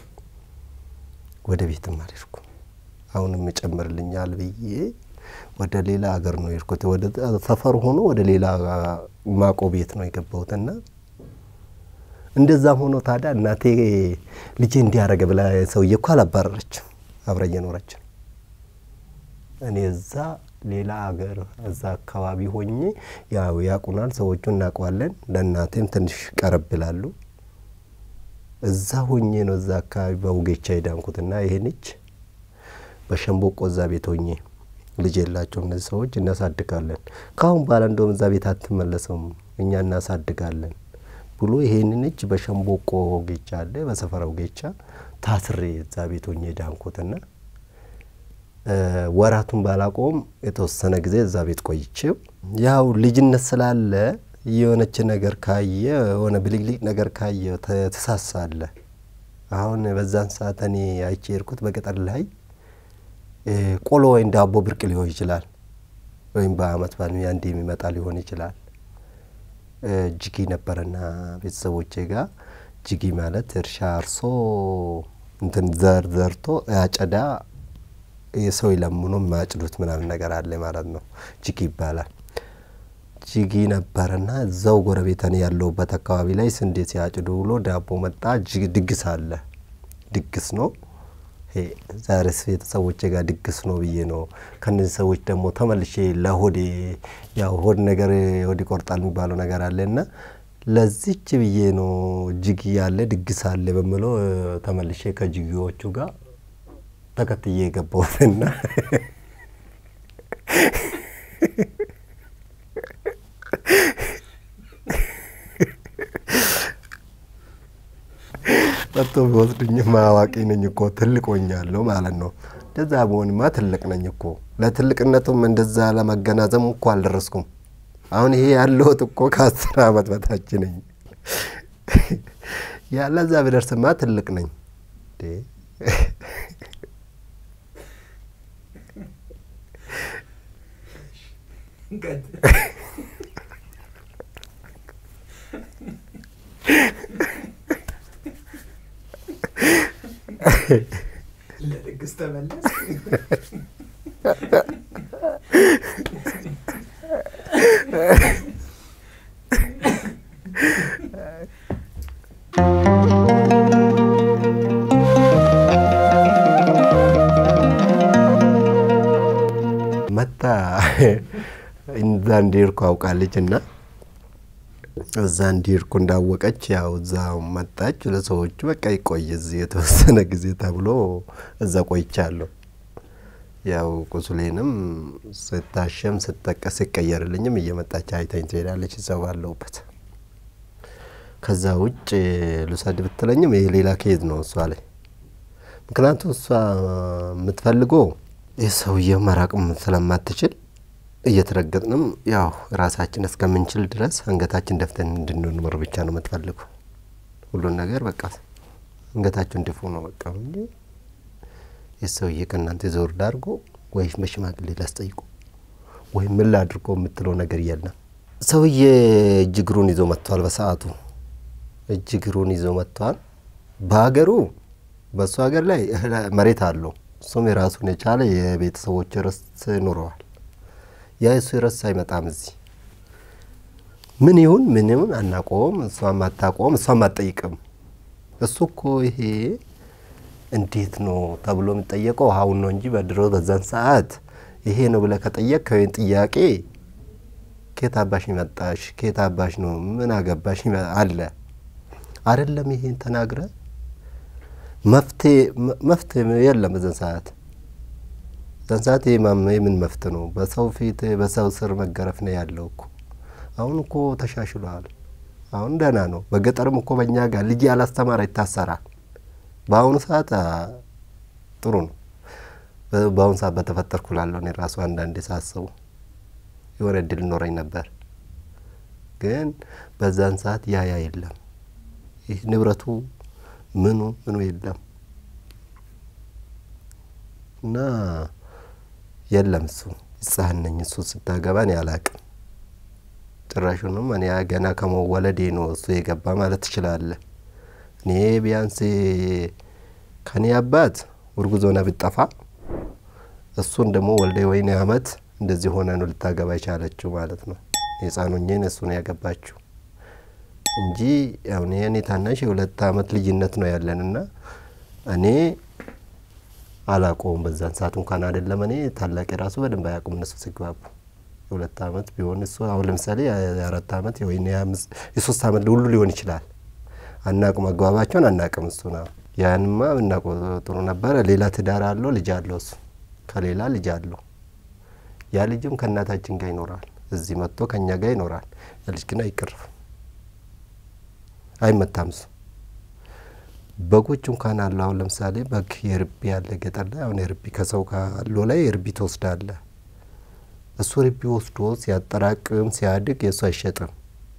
ወደ ቤትም አልሄድኩም። አሁንም ይጨምርልኛል ብዬ ወደ ሌላ ሀገር ነው የሄድኩት። ወደ ሰፈር ሆኖ ወደ ሌላ ማቆ ቤት ነው የገባሁትና እንደዛም ሆኖ ታዲያ እናቴ ልጄ እንዲያረገ ብላ ሰውዬ እኮ አላባረረችም፣ አብረ እየኖረች ነው። እኔ እዛ ሌላ ሀገር እዛ አካባቢ ሆኜ ያው ያቁናል፣ ሰዎቹ እናውቀዋለን። ለእናቴም ትንሽ ቀረብ ይላሉ። እዛ ሆኜ ነው እዛ አካባቢ በውጌቻ የዳንኩትና ይሄንች በሸንቦቆ እዛ ቤት ሆኜ ልጅ የላቸው እነዚህ ሰዎች እናሳድጋለን። ከአሁን በኋላ እንደውም እዛ ቤት አትመለሰውም እኛ እናሳድጋለን ብሎ ይሄንን እጅ በሸንቦቆ ጌቻ አለ በሰፈራው ጌቻ ታስሬ እዛ ቤት ሆኜ ዳንኩትና ወራቱን ባላቆም የተወሰነ ጊዜ እዛ ቤት ቆይቼው ያው ልጅነት ስላለ የሆነች ነገር ካየ የሆነ ብልግልቅ ነገር ካየ ተሳሳለ። አሁን በዛን ሰዓት እኔ አይቼ የሄድኩት በገጠር ላይ ቆሎ ወይም ዳቦ ብርቅ ሊሆን ይችላል፣ ወይም በአመት በዓል አንዴ የሚመጣ ሊሆን ይችላል። ጅጊ ነበረና ቤተሰቦቼ ጋር ጅጊ ማለት እርሻ አርሶ እንትን ዘር ዘርቶ አጨዳ የሰው ይለምኖ የማያጭዱት ምናምን ነገር አለ ማለት ነው። ጅጊ ይባላል። ጅጊ ነበረና እዛው ጎረቤተን ያለሁበት አካባቢ ላይ ስንዴ ሲያጭዱ ብሎ ዳቦ መጣ። ድግስ አለ። ድግስ ነው ዛሬስ ቤተሰቦቼ ጋር ድግስ ነው ብዬ ነው። ከነዚህ ሰዎች ደግሞ ተመልሼ ለሆዴ ያው ሆድ ነገር ሆድ ይቆርጣል የሚባለው ነገር አለ እና ለዚች ብዬ ነው ጅጊ ያለ ድግስ አለ በምለው ተመልሼ ከጅጊዎቹ ጋር ተከትዬ የገባሁትና ጠጥቶ ቢወስዱኝማ አዋቂ ነኝ እኮ ትልቅ ሆኛለሁ ማለት ነው። እንደዛ በሆንማ ትልቅ ነኝ እኮ። ለትልቅነቱም እንደዛ ለመገናዘብ እኮ አልደረስኩም። አሁን ይሄ ያለሁት እኮ ከአስር አመት በታች ነኝ። ያለዛ ብደርስማ ትልቅ ነኝ። ለድግስ ተመለስ። መታ እዛ እንዲሄድኩ አውቃለች እና እዛ እንዲሄድኩ እንዳወቀች ያው እዛ መጣች። ለሰዎቹ በቃ ይቆይ እዚህ የተወሰነ ጊዜ ተብሎ እዛ ቆይቻለሁ። ያው ቁስሌንም ስታሸም ስጠቀስ ሲቀየርልኝም እየመጣች አይታኝ ትሄዳለች እዛ ባለሁበት። ከዛ ውጭ ልውሰድ ብትለኝም ይሄ ሌላ ኬዝ ነው እሷ ላይ። ምክንያቱም እሷ የምትፈልገው ይህ ሰውዬው መራቅም ስለማትችል እየተረገጥንም ያው ራሳችን እስከምንችል ድረስ አንገታችን ደፍተን እንድንኖር ብቻ ነው የምትፈልገው። ሁሉን ነገር በቃ አንገታችሁን ድፉ ነው በቃ እንጂ ይህ ሰውዬ ከእናንተ ዘወር ዳርጎ ወይ በሽማግሌ ላስጠይቁ ወይ ምን ላድርጎ የምትለው ነገር የለም። ሰውዬ እጅ እግሩን ይዞ መጥቷል። በሰዓቱ እጅ እግሩን ይዞ መጥቷል። በሀገሩ በእሱ ሀገር ላይ መሬት አለው። እሱም የራሱን የቻለ የቤተሰቦች ርስት ኑረዋል። ያ እሱ ርስት አይመጣም እዚህ ምን ይሁን ምን ይሁን አናቆም። እሷም አታቆም፣ እሷም አትጠይቅም። እሱ እኮ ይሄ እንዴት ነው ተብሎ የሚጠየቀው አሁን ነው እንጂ በድሮ በዛን ሰዓት ይሄ ነው ብለህ ከጠየቅ ከወይን ጥያቄ ኬት አባሽ መጣሽ፣ ኬት አባሽ ነው ምን አገባሽ አለ አይደለም። ይሄን ተናግረ መፍትሄ የለም በዛን ሰዓት በዛን ሰዓት ይሄ ምን መፍትሄ ነው? በሰው ፊት በሰው ስር መገረፍ ነው ያለው እኮ። አሁን እኮ ተሻሽሏል። አሁን ደህና ነው። በገጠርም እኮ በእኛ ጋር ልጅ ያላስተማረ ይታሰራል። በአሁኑ ሰዓት ጥሩ ነው። በአሁኑ ሰዓት በተፈጠርኩ ላለሁ እኔ ራሱ አንዳንዴ ሳስቡ የሆነ እድል ኖረኝ ነበር። ግን በዛን ሰዓት ያ ያ የለም። ይህ ንብረቱ ምኑ ምኑ የለም እና የለም እሱ ሕፃን ነኝ። እሱ ስታገባ እኔ አላቅም። ጭራሹንም እኔ ገና ከመወለዴ ነው እሱ የገባ ማለት ትችላለህ። እኔ ቢያንስ ከኔ አባት እርጉዝ ሆና ብጠፋ እሱን ደግሞ ወልደ ወይኔ አመት እንደዚህ ሆነ ነው ልታገባ የቻለችው ማለት ነው። የህፃኑኝን እሱ ነው ያገባችው እንጂ አሁን የእኔ ታናሽ የሁለት አመት ልዩነት ነው ያለን እና እኔ አላቆም በዛን ሰዓት እንኳን አይደለም እኔ ታላቅ የራሱ በደንብ አያውቁም እነሱ ሲግባቡ የሁለት አመት ቢሆን እሱ አሁን ለምሳሌ የአራት አመት ወይ የሶስት አመት ሁሉ ሊሆን ይችላል። አናቁ መግባባቸውን አናቅም። እሱ ነው ያንማ ብናቆ ጥሩ ነበረ። ሌላ ትዳር አለው፣ ልጅ አለው። እሱ ከሌላ ልጅ አለው። ያ ልጅም ከእናታችን ጋር ይኖራል። እዚህ መጥቶ ከእኛ ጋር ይኖራል። ያ ልጅ ግን አይቀርፍም፣ አይመታም። እሱ በጎች እንኳን አሉ። አሁን ለምሳሌ በግ የርቢ ያለ ገጠር ላይ አሁን የርቢ ከሰው ካለው ላይ የርቢ ትወስዳለ። እሱ ርቢ ወስዶ ሲያጠራቅም ሲያድግ የእሱ አይሸጥም።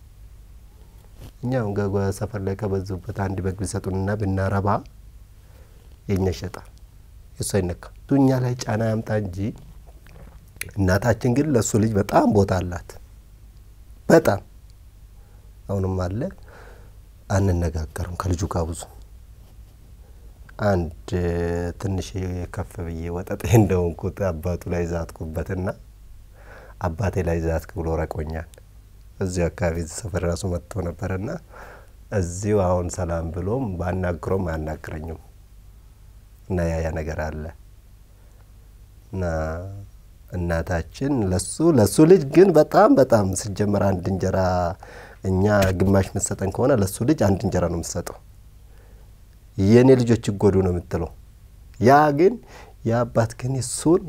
እኛ አሁን ገጓ ሰፈር ላይ ከበዙበት አንድ በግ ቢሰጡንና ብናረባ የእኛ ይሸጣል፣ የእሱ አይነካም። እሱ እኛ ላይ ጫና ያምጣ እንጂ እናታችን ግን ለእሱ ልጅ በጣም ቦታ አላት። በጣም አሁንም አለ። አንነጋገርም ከልጁ ጋር ብዙ አንድ ትንሽ ከፍ ብዬ ወጠጤ እንደሆንኩት አባቱ ላይ ዛትኩበትና አባቴ ላይ ዛትክ ብሎ ረቆኛል። እዚሁ አካባቢ እዚህ ሰፈር ራሱ መጥቶ ነበርና እዚሁ አሁን ሰላም ብሎም ባናግሮም አያናግረኝም እና ያ ያ ነገር አለ እና እናታችን ለሱ ለሱ ልጅ ግን በጣም በጣም ሲጀመር አንድ እንጀራ እኛ ግማሽ የምትሰጠን ከሆነ ለሱ ልጅ አንድ እንጀራ ነው የምትሰጠው። የእኔ ልጆች ይጎዱ ነው የምትለው። ያ ግን የአባት ግን እሱን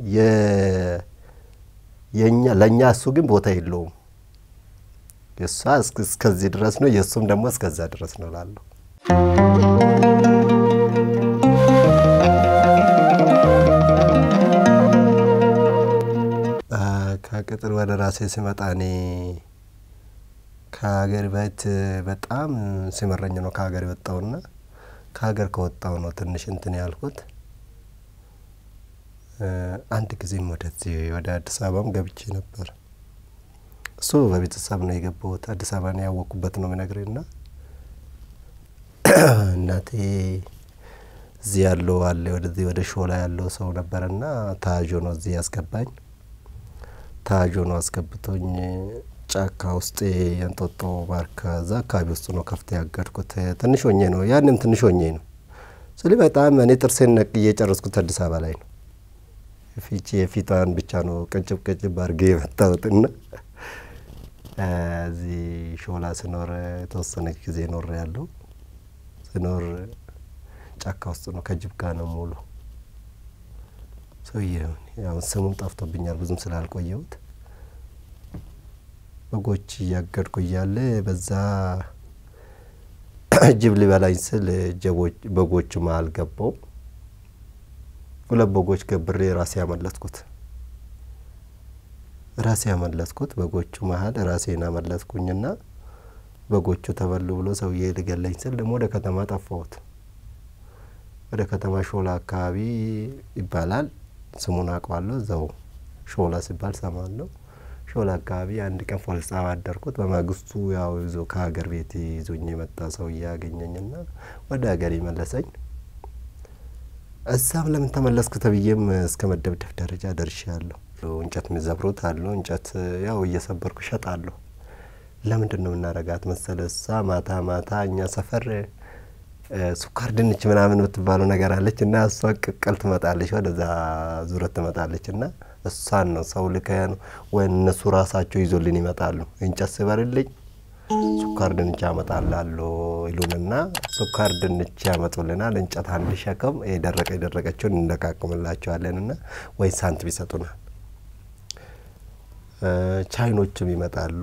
የኛ ለእኛ እሱ ግን ቦታ የለውም። የእሷ እስከዚህ ድረስ ነው፣ የእሱም ደግሞ እስከዛ ድረስ ነው ላለሁ ከቅጥር ወደ ራሴ ሲመጣ እኔ ከሀገር ቤት በጣም ሲመረኝ ነው ከሀገር የወጣውና ከሀገር ከወጣው ነው ትንሽ እንትን ያልኩት። አንድ ጊዜም ወደዚህ ወደ አዲስ አበባም ገብቼ ነበር። እሱ በቤተሰብ ነው የገባሁት። አዲስ አበባ ነው ያወቅኩበት ነው የምነግርህ ና እናቴ እዚህ ያለው አለ ወደዚህ ወደ ሾላ ያለው ሰው ነበረና ታጆ ነው እዚህ ያስገባኝ። ታጆ ነው አስገብቶኝ ጫካ ውስጥ የእንጦጦ ባርካ እዛ አካባቢ ውስጥ ነው ከፍተ ያገድኩት። ትንሽ ሆኜ ነው ያንም ትንሽ ሆኜ ነው ስል በጣም እኔ ጥርሴን ነቅዬ የጨረስኩት አዲስ አበባ ላይ ነው። ፊቼ የፊቷን ብቻ ነው ቅጭብ ቅጭብ አድርጌ የመታወትና እዚህ ሾላ ስኖር የተወሰነች ጊዜ ኖር ያለው ስኖር ጫካ ውስጥ ነው ከጅብ ጋር ነው ሙሉ ሰውዬ ያው ስሙም ጠፍቶብኛል ብዙም ስላልቆየሁት በጎች እያገድኩ እያለ በዛ ጅብ ሊበላኝ ስል በጎቹ መሀል ገባው። ሁለት በጎች ገብሬ ራሴ ያመለጥኩት ራሴ ያመለጥኩት በጎቹ መሀል ራሴን አመለጥኩኝና በጎቹ ተበሉ ብሎ ሰውዬ ሊገለኝ ስል ደግሞ ወደ ከተማ ጠፋሁት። ወደ ከተማ ሾላ አካባቢ ይባላል ስሙን አውቀዋለሁ። እዛው ሾላ ሲባል ሰማለሁ። ሾላ አካባቢ አንድ ቀን ፖሊስ ጣቢያ አደርኩት። በማግስቱ ያው ይዞ ከሀገር ቤት ይዞኝ የመጣ ሰውዬ ያገኘኝና ወደ ሀገር መለሰኝ። እዛም ለምን ተመለስክ ተብዬም እስከ መደብደብ ደረጃ ደርሻለሁ። እንጨት የሚዘብሩት አሉ። እንጨት ያው እየሰበርኩ እሸጣለሁ። ለምንድን ነው የምናረጋት መሰለ እሳ ማታ ማታ እኛ ሰፈር ሱካር ድንች ምናምን የምትባለው ነገር አለች እና እሷ ቅቅል ትመጣለች፣ ወደዛ ዙረት ትመጣለች እና እሷን ነው ሰው ልከን ወይ እነሱ ራሳቸው ይዞልን ይመጣሉ። እንጨት ስበርልኝ ሱካር ድንች ያመጣላለሁ ይሉንና ሱካር ድንች ያመጡልናል። እንጨት አንድ ሸክም የደረቀ የደረቀችውን እንደቃቅምላቸዋለን እና ወይ ሳንቲም ይሰጡናል። ቻይኖችም ይመጣሉ።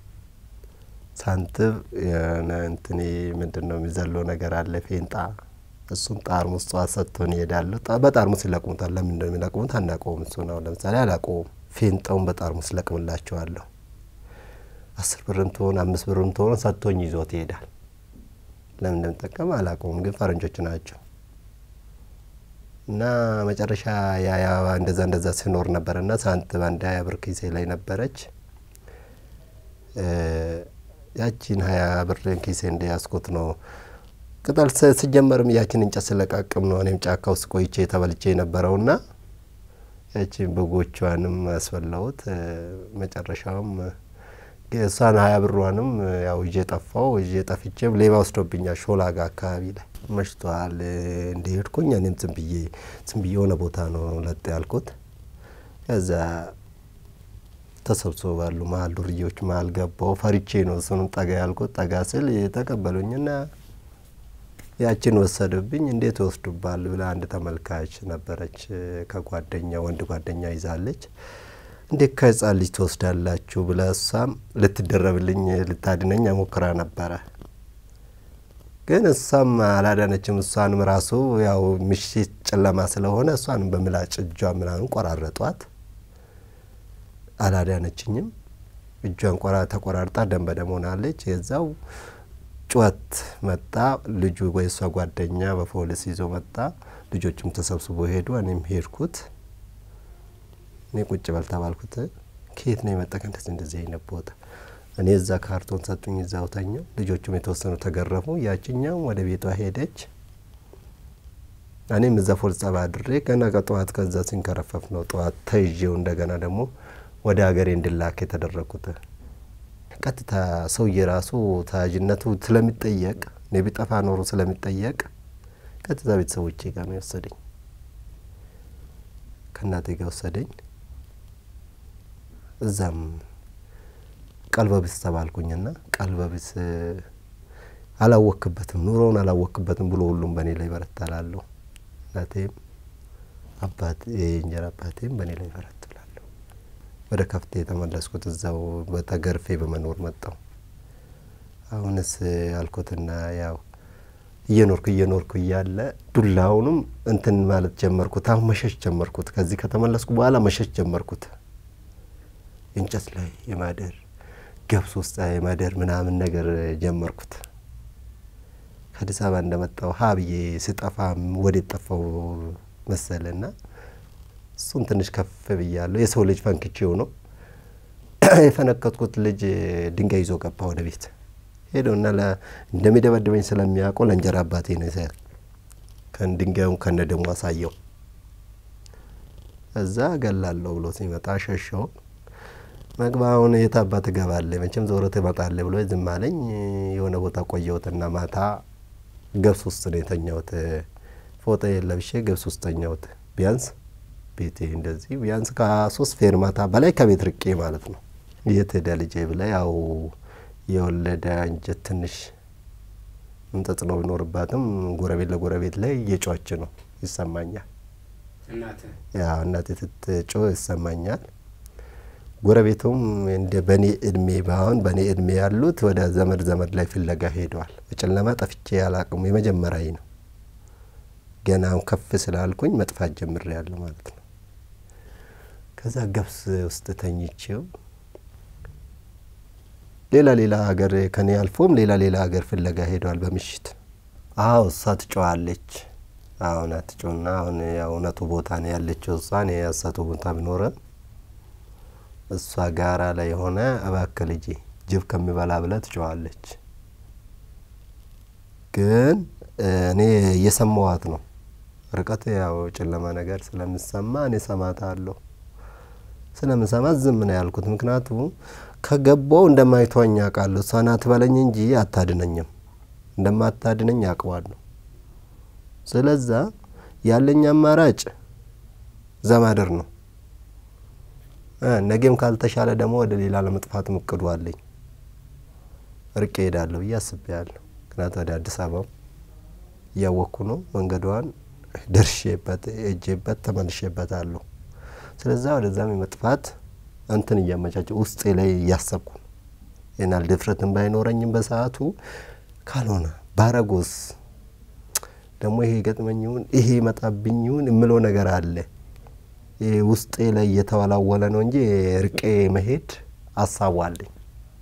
ሳንቲም የሆነ እንትን ምንድን ነው የሚዘለው ነገር አለ ፌንጣ እሱን ጠርሙስ ጠዋት ሰጥቶን ይሄዳሉ። በጠርሙስ ይለቅሙታል። ለምን እንደሚለቅሙት አናውቀውም። እሱ ነው ለምሳሌ አላውቀውም። ፌንጣውን በጠርሙስ ለቅምላቸዋለሁ። አስር ብርም ትሆን አምስት ብርም ትሆን ሰጥቶኝ ይዞት ይሄዳል። ለምን እንደምጠቀም አላውቀውም፣ ግን ፈረንጆች ናቸው እና መጨረሻ ያ እንደዛ እንደዛ ሲኖር ነበር እና ሳንቲም አንድ ሀያ ብር ኪሴ ላይ ነበረች። ያቺን ሀያ ብርን ኪሴ እንደያዝኩት ነው ቅጠል ስጀመርም ያችን እንጨት ስለቃቅም ነው እኔም ጫካ ውስጥ ቆይቼ ተበልቼ የነበረውና ያችን በጎቿንም ያስፈላሁት መጨረሻውም እሷን ሀያ ብሯንም ያው ይዤ ጠፋው። ይዤ ጠፍቼም ሌባ ወስዶብኛል። ሾላ ጋ አካባቢ ላይ መሽቷል። እንደሄድኩኝ እኔም ዝም ብዬ ዝም ብዬ የሆነ ቦታ ነው ለጥ ያልኩት። ከዛ ተሰብስበው ባሉ መሀል ዱርዬዎች መሀል ገባው። ፈሪቼ ነው እሱንም ጠጋ ያልኩት። ጠጋ ስል ተቀበሉኝና ያችን ወሰዱብኝ። እንዴት ወስዱባል ብላ አንድ ተመልካች ነበረች ከጓደኛ ወንድ ጓደኛ ይዛለች። እንዴት ከህፃን ልጅ ትወስዳላችሁ ብላ እሷም ልትደረብልኝ ልታድነኝ ሞክራ ነበረ። ግን እሷም አላዳነችም። እሷንም ራሱ ያው ምሽት ጨለማ ስለሆነ እሷንም በምላጭ እጇ ምናምን ቆራረጧት። አላዳነችኝም። እጇን ቆራ ተቆራርጣ ደም በደም ሆናለች። የዛው ጩኸት መጣ። ልጁ ወይ እሷ ጓደኛ በፖሊስ ይዞ መጣ። ልጆቹም ተሰብስቦ ሄዱ። እኔም ሄድኩት። እኔ ቁጭ በል ተባልኩት። ከየት ነው የመጣ እንደዚህ እንደዚህ አይነት ቦታ? እኔ እዛ ካርቶን ሰጡኝ፣ እዛው ተኛው። ልጆቹም የተወሰኑ ተገረፉ። ያችኛው ወደ ቤቷ ሄደች። እኔም እዛ ፖሊስ ጣቢያ አድሬ ገና ከጠዋት ከዛ ሲንከረፈፍ ነው ጠዋት ተይዤው እንደገና ደግሞ ወደ ሀገሬ እንድላክ የተደረግኩት። ቀጥታ ሰውዬ ራሱ ተያዥነቱ ስለሚጠየቅ እኔ ቢጠፋ ኖሮ ስለሚጠየቅ ቀጥታ ቤተሰቦቼ ጋር ነው የወሰደኝ። ከእናቴ ጋር ወሰደኝ። እዛም ቀልበቢስ ተባልኩኝና ቀልበቢስ አላወክበትም፣ ኑሮውን አላወክበትም ብሎ ሁሉም በእኔ ላይ በረታላለሁ። እናቴም አባት የእንጀራ አባቴም በእኔ ላይ በረትላለሁ። ወደ ከፍቴ የተመለስኩት እዛው በተገርፌ በመኖር መጣው። አሁንስ አልኩትና ያው እየኖርኩ እየኖርኩ እያለ ዱላውንም እንትን ማለት ጀመርኩት። አሁን መሸሽ ጀመርኩት። ከዚህ ከተመለስኩ በኋላ መሸሽ ጀመርኩት። እንጨት ላይ የማደር ገብስ ውስጥ የማደር ምናምን ነገር ጀመርኩት። ከአዲስ አበባ እንደመጣው ሀ ብዬ ስጠፋም ወዴት ጠፋው መሰለና እሱን ትንሽ ከፍ ብያለሁ። የሰው ልጅ ፈንክቼው ነው የፈነከትኩት። ልጅ ድንጋይ ይዞ ገባ ወደ ቤት ሄደውና እንደሚደበድበኝ ስለሚያውቀው ለእንጀራ አባቴ ነው ድንጋዩን ከነ ደሞ አሳየው። እዛ እገላለሁ ብሎ ሲመጣ ሸሸው። መግባውን የት አባት እገባለሁ መቼም ዞሮ ትመጣለህ ብሎ ዝም አለኝ። የሆነ ቦታ ቆየሁትና ማታ ገብስ ውስጥ ነው የተኛሁት። ፎጣ ለብሼ ገብስ ውስጥ ተኛሁት። ቢያንስ ቤቴ እንደዚህ ቢያንስ ከሶስት ፌርማታ በላይ ከቤት ርቄ ማለት ነው። የት ሄደ ልጄ ብላ ያው የወለደ እንጀት ትንሽ ተጽዕኖ ቢኖርባትም ጎረቤት ለጎረቤት ላይ እየጮች ነው ይሰማኛል። ያው እናቴ ስትጮህ ይሰማኛል። ጎረቤቱም እንደ በእኔ እድሜ ባሁን በእኔ እድሜ ያሉት ወደ ዘመድ ዘመድ ላይ ፍለጋ ሄደዋል። በጨለማ ጠፍቼ ያላቅሙ የመጀመሪያ ነው። ገና ከፍ ስላልኩኝ መጥፋት ጀምሬ ያለሁ ማለት ነው። ከዛ ገብስ ውስጥ ተኝቼው ሌላ ሌላ ሀገር ከኔ አልፎም ሌላ ሌላ ሀገር ፍለጋ ሄደዋል በምሽት። አዎ እሷ ትጮዋለች። አሁን አትጮና አሁን ያው እውነቱ ቦታ ነው ያለችው እሷ እኔ ያሳቱ ቦታ ቢኖረም እሷ ጋራ ላይ የሆነ እባክህ ልጄ ጅብ ከሚበላ ብላ ትጮዋለች። ግን እኔ እየሰማዋት ነው። ርቀት ያው ጨለማ ነገር ስለምሰማ እኔ ሰማታለሁ። ስለምሰማት ዝም ነው ያልኩት። ምክንያቱ ከገባው እንደማይቷኝ አውቃለሁ። እሷ ናት በለኝ እንጂ አታድነኝም። እንደማታድነኝ አውቀዋለሁ። ስለዛ ያለኝ አማራጭ ዘማደር ነው። ነገም ካልተሻለ ደግሞ ወደ ሌላ ለመጥፋት እቅዱ አለኝ። ርቄ ሄዳለሁ ብዬ አስቤያለሁ። ምክንያቱ ወደ አዲስ አበባ እያወቅኩ ነው። መንገዷን ደርሼበት ሄጄበት ተመልሼበታለሁ። ስለዛ ወደዛም የመጥፋት እንትን እያመቻቸው ውስጤ ላይ እያሰብኩ ነው። ይናል ድፍረትን ባይኖረኝም በሰዓቱ ካልሆነ ባረጎስ ደግሞ ይሄ ገጥመኝ ይሁን ይሄ መጣብኝ ይሁን የምለው ነገር አለ። ይሄ ውስጤ ላይ እየተወላወለ ነው እንጂ ርቄ መሄድ አሳቡ አለኝ።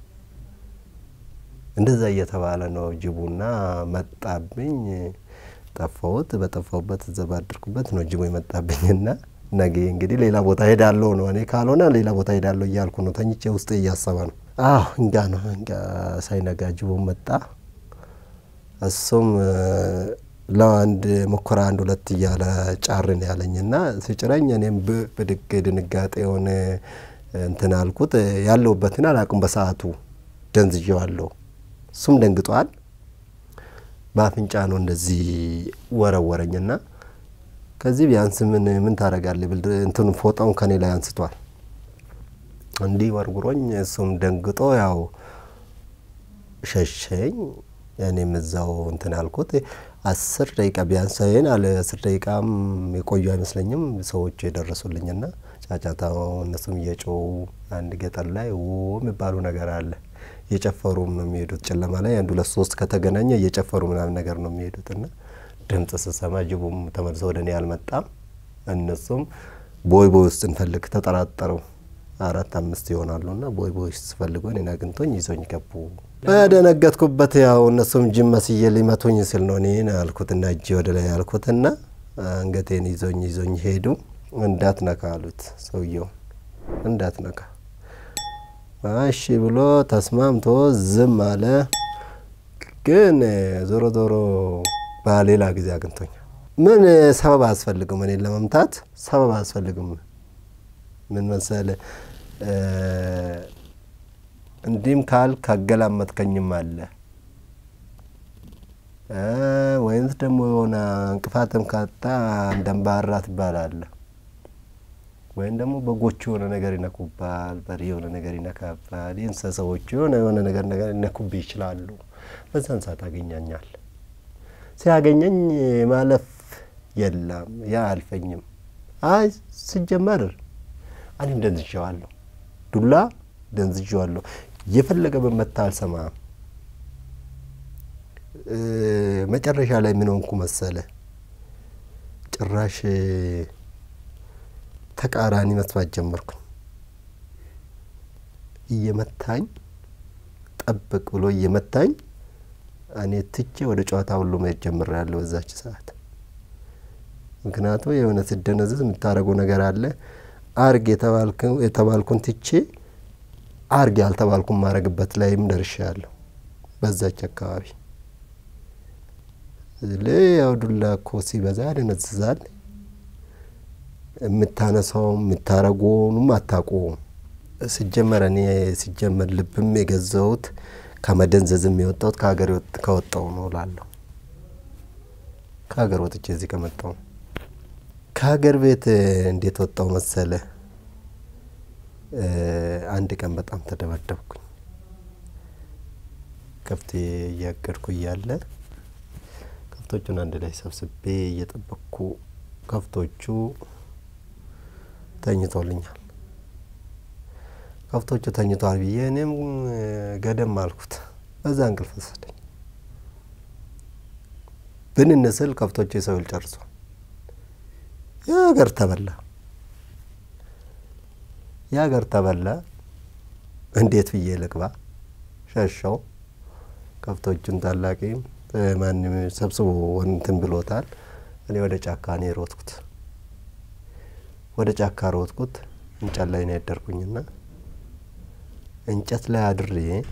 እንደዛ እየተባለ ነው ጅቡና መጣብኝ። ጠፋሁት። በጠፋሁበት እዛ ባደርኩበት ነው ጅቡ የመጣብኝና ነገ እንግዲህ ሌላ ቦታ ሄዳለሁ ነው። እኔ ካልሆነ ሌላ ቦታ ሄዳለሁ እያልኩ ነው። ተኝቼ ውስጤ እያሰበ ነው። አዎ እንጋ ነው እንጋ ሳይነጋ ጅቡ መጣ። እሱም ለአንድ ሙከራ አንድ ሁለት እያለ ጫርን ያለኝና ሲጭረኝ እኔም ብድግ ድንጋጤ የሆነ እንትን አልኩት። ያለሁበትን አላውቅም። በሰዓቱ ደንዝዤዋለሁ። እሱም ደንግጧል። በአፍንጫ ነው እንደዚህ ወረወረኝና ከዚህ ቢያንስ ምን ምን ታደርጋለህ ብል እንትኑ ፎጣውን ከኔ ላይ አንስቷል። እንዲህ ወርጉሮኝ እሱም ደንግጦ ያው ሸሸኝ። እኔም እዛው እንትን አልኩት። አስር ደቂቃ ቢያንስ ይህን አለ አስር ደቂቃም የቆዩ አይመስለኝም ሰዎቹ የደረሱልኝና ጫጫታው እነሱም እየጮው አንድ ገጠር ላይ ው የሚባሉ ነገር አለ። እየጨፈሩም ነው የሚሄዱት። ጨለማ ላይ አንድ ሁለት ሶስት ከተገናኘ እየጨፈሩ ምናምን ነገር ነው የሚሄዱት እና ድምጽ ስሰማ ጅቡም ተመልሶ ወደ እኔ አልመጣም። እነሱም ቦይ ቦይ ውስጥ እንፈልግ ተጠራጠሩ። አራት አምስት ይሆናሉ እና ቦይ ቦይ ውስጥ ስፈልጉ እኔን አግኝቶኝ ይዞኝ ገቡ። በደነገጥኩበት ያው እነሱም ጅም መስዬ ሊመቱኝ ስል ነው እኔን አልኩትና እጄ ወደ ላይ አልኩትና አንገቴን ይዞኝ ይዞኝ ሄዱ። እንዳትነካ አሉት ሰውየው እንዳትነካ እሺ ብሎ ተስማምቶ ዝም አለ። ግን ዞሮ ዞሮ በሌላ ጊዜ አግኝቶኛል። ምን ሰበብ አያስፈልግም፣ እኔን ለመምታት ሰበብ አያስፈልግም። ምን መሰለ እንዲህም ካል ካገላመጥከኝም አለ ወይንስ ደግሞ የሆነ እንቅፋትም ካጣ እንደንባራ ትባላለህ ወይም ደግሞ በጎቹ የሆነ ነገር ይነኩባል፣ በሬ የሆነ ነገር ይነካባል፣ የእንስሳዎቹ የሆነ የሆነ ነገር ነገር ይነኩብህ ይችላሉ። በዛን ሰዓት አገኛኛል። ሲያገኘኝ ማለፍ የለም ያ አልፈኝም። አይ ሲጀመር እኔም ደንዝዤዋለሁ፣ ዱላ ደንዝዤዋለሁ። የፈለገ በመታ አልሰማም። መጨረሻ ላይ ምን ሆንኩ መሰለ ጭራሽ ተቃራኒ መስማት ጀመርኩኝ። እየመታኝ ጠብቅ ብሎ እየመታኝ እኔ ትቼ ወደ ጨዋታ ሁሉ መሄድ ጀምሬያለሁ በዛች ሰዓት። ምክንያቱም የሆነ ስደነዝዝ የምታደርገው ነገር አለ። አርግ የተባልኩን ትቼ አርግ ያልተባልኩን ማድረግበት ላይም ደርሻለሁ በዛች አካባቢ። ያው ዱላ እኮ ሲበዛ ያደነዝዛል። የምታነሳውም የምታረገውንም አታውቀውም። ሲጀመር እኔ ሲጀመር ልብም የገዛሁት ከመደንዘዝም የወጣሁት ከሀገር ከወጣው ነው እላለሁ። ከሀገር ወጥቼ እዚህ ከመጣሁ ከሀገር ቤት እንዴት ወጣው መሰለ? አንድ ቀን በጣም ተደበደብኩኝ። ከብቴ እያገድኩ እያለ ከብቶቹን አንድ ላይ ሰብስቤ እየጠበቅኩ ከብቶቹ ተኝቶልኛል። ከብቶቹ ተኝቷል ብዬ እኔም ገደም አልኩት። በዛ እንቅልፍ ወሰደኝ። ብንን ስል ከብቶቹ የሰው ይል ጨርሷል። የሀገር ተበላ፣ የሀገር ተበላ። እንዴት ብዬ ልግባ? ሸሸው። ከብቶቹን ታላቂም ማንም ሰብስቦ እንትን ብሎታል። እኔ ወደ ጫካ ነው የሮጥኩት። ወደ ጫካ ሮጥኩት። እንጨት ላይ ነው ያደርኩኝና እንጨት ላይ አድሬ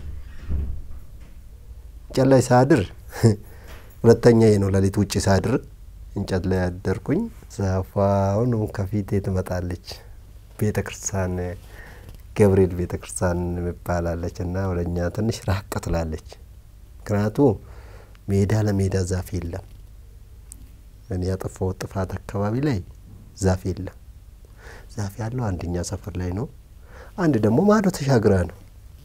እንጨት ላይ ሳድር ሁለተኛ ነው ሌሊት ውጭ ሳድር እንጨት ላይ ያደርኩኝ። ዛፏ አሁን ከፊቴ ትመጣለች። ቤተ ክርስቲያን ገብርኤል ቤተ ክርስቲያን ይባላለች እና ወደ እኛ ትንሽ ራቅ ትላለች። ምክንያቱ ሜዳ ለሜዳ ዛፍ የለም። እኔ ያጠፋሁት ጥፋት አካባቢ ላይ ዛፍ የለም። ዛፍ ያለው አንደኛ ሰፈር ላይ ነው። አንድ ደግሞ ማዶ ተሻግራ ነው።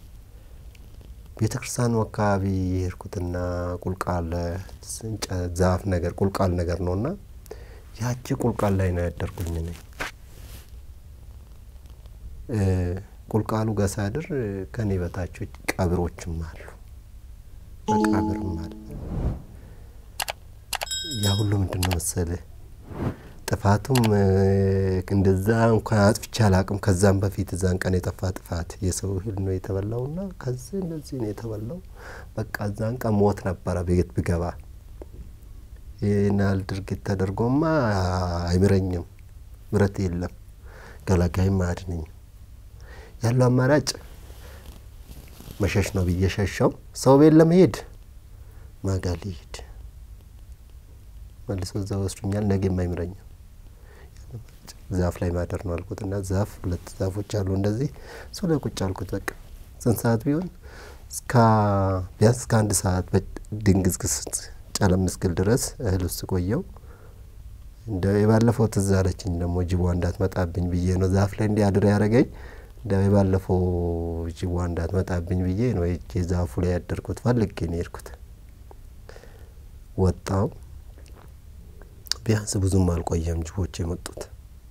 ቤተ ክርስቲያኑ አካባቢ የሄድኩትና ቁልቋል ዛፍ ነገር ቁልቋል ነገር ነው እና ያቺ ቁልቋል ላይ ነው ያደርኩኝ እኔ ቁልቋሉ ጋር ሳድር ከኔ በታቾች ቀብሮችም አሉ፣ መቃብርም አለ። ያ ሁሉ ምንድን ነው መሰልህ ጥፋቱም እንደዛ እንኳን አጥፍቼ አላቅም። ከዛም በፊት እዛን ቀን የጠፋ ጥፋት የሰው እህል ነው የተበላውና ከዚህ እንደዚህ ነው የተበላው። በቃ እዛን ቀን ሞት ነበረ ቤት ብገባ። ይህን ያህል ድርጊት ተደርጎማ አይምረኝም፣ ምረት የለም፣ ገላጋይም አያድነኝም። ያለው አማራጭ መሸሽ ነው ብዬ ሸሸው። ሰው ቤት ለመሄድ ማጋ ሊሄድ መልሶ እዛ ወስዱኛል። ነገም አይምረኝም። ዛፍ ላይ ማደር ነው አልኩት እና ዛፍ ሁለት ዛፎች አሉ እንደዚህ እሱ ላይ ቁጭ አልኩት። በቃ ስንት ሰዓት ቢሆን እስከ ቢያንስ እስከ አንድ ሰዓት ድንግዝግዝ ጨለም እስክል ድረስ እህል ውስጥ ቆየው። እንደ የባለፈው ትዝ አለችኝ ደግሞ ጅቧ እንዳትመጣብኝ ብዬ ነው ዛፍ ላይ እንዲህ አድር ያደረገኝ። እንደ የባለፈው ጅቧ እንዳትመጣብኝ ብዬ ነው ዛፉ ላይ ያደርኩት። ፈልጌ ነው የሄድኩት። ወጣው። ቢያንስ ብዙም አልቆየም ጅቦች የመጡት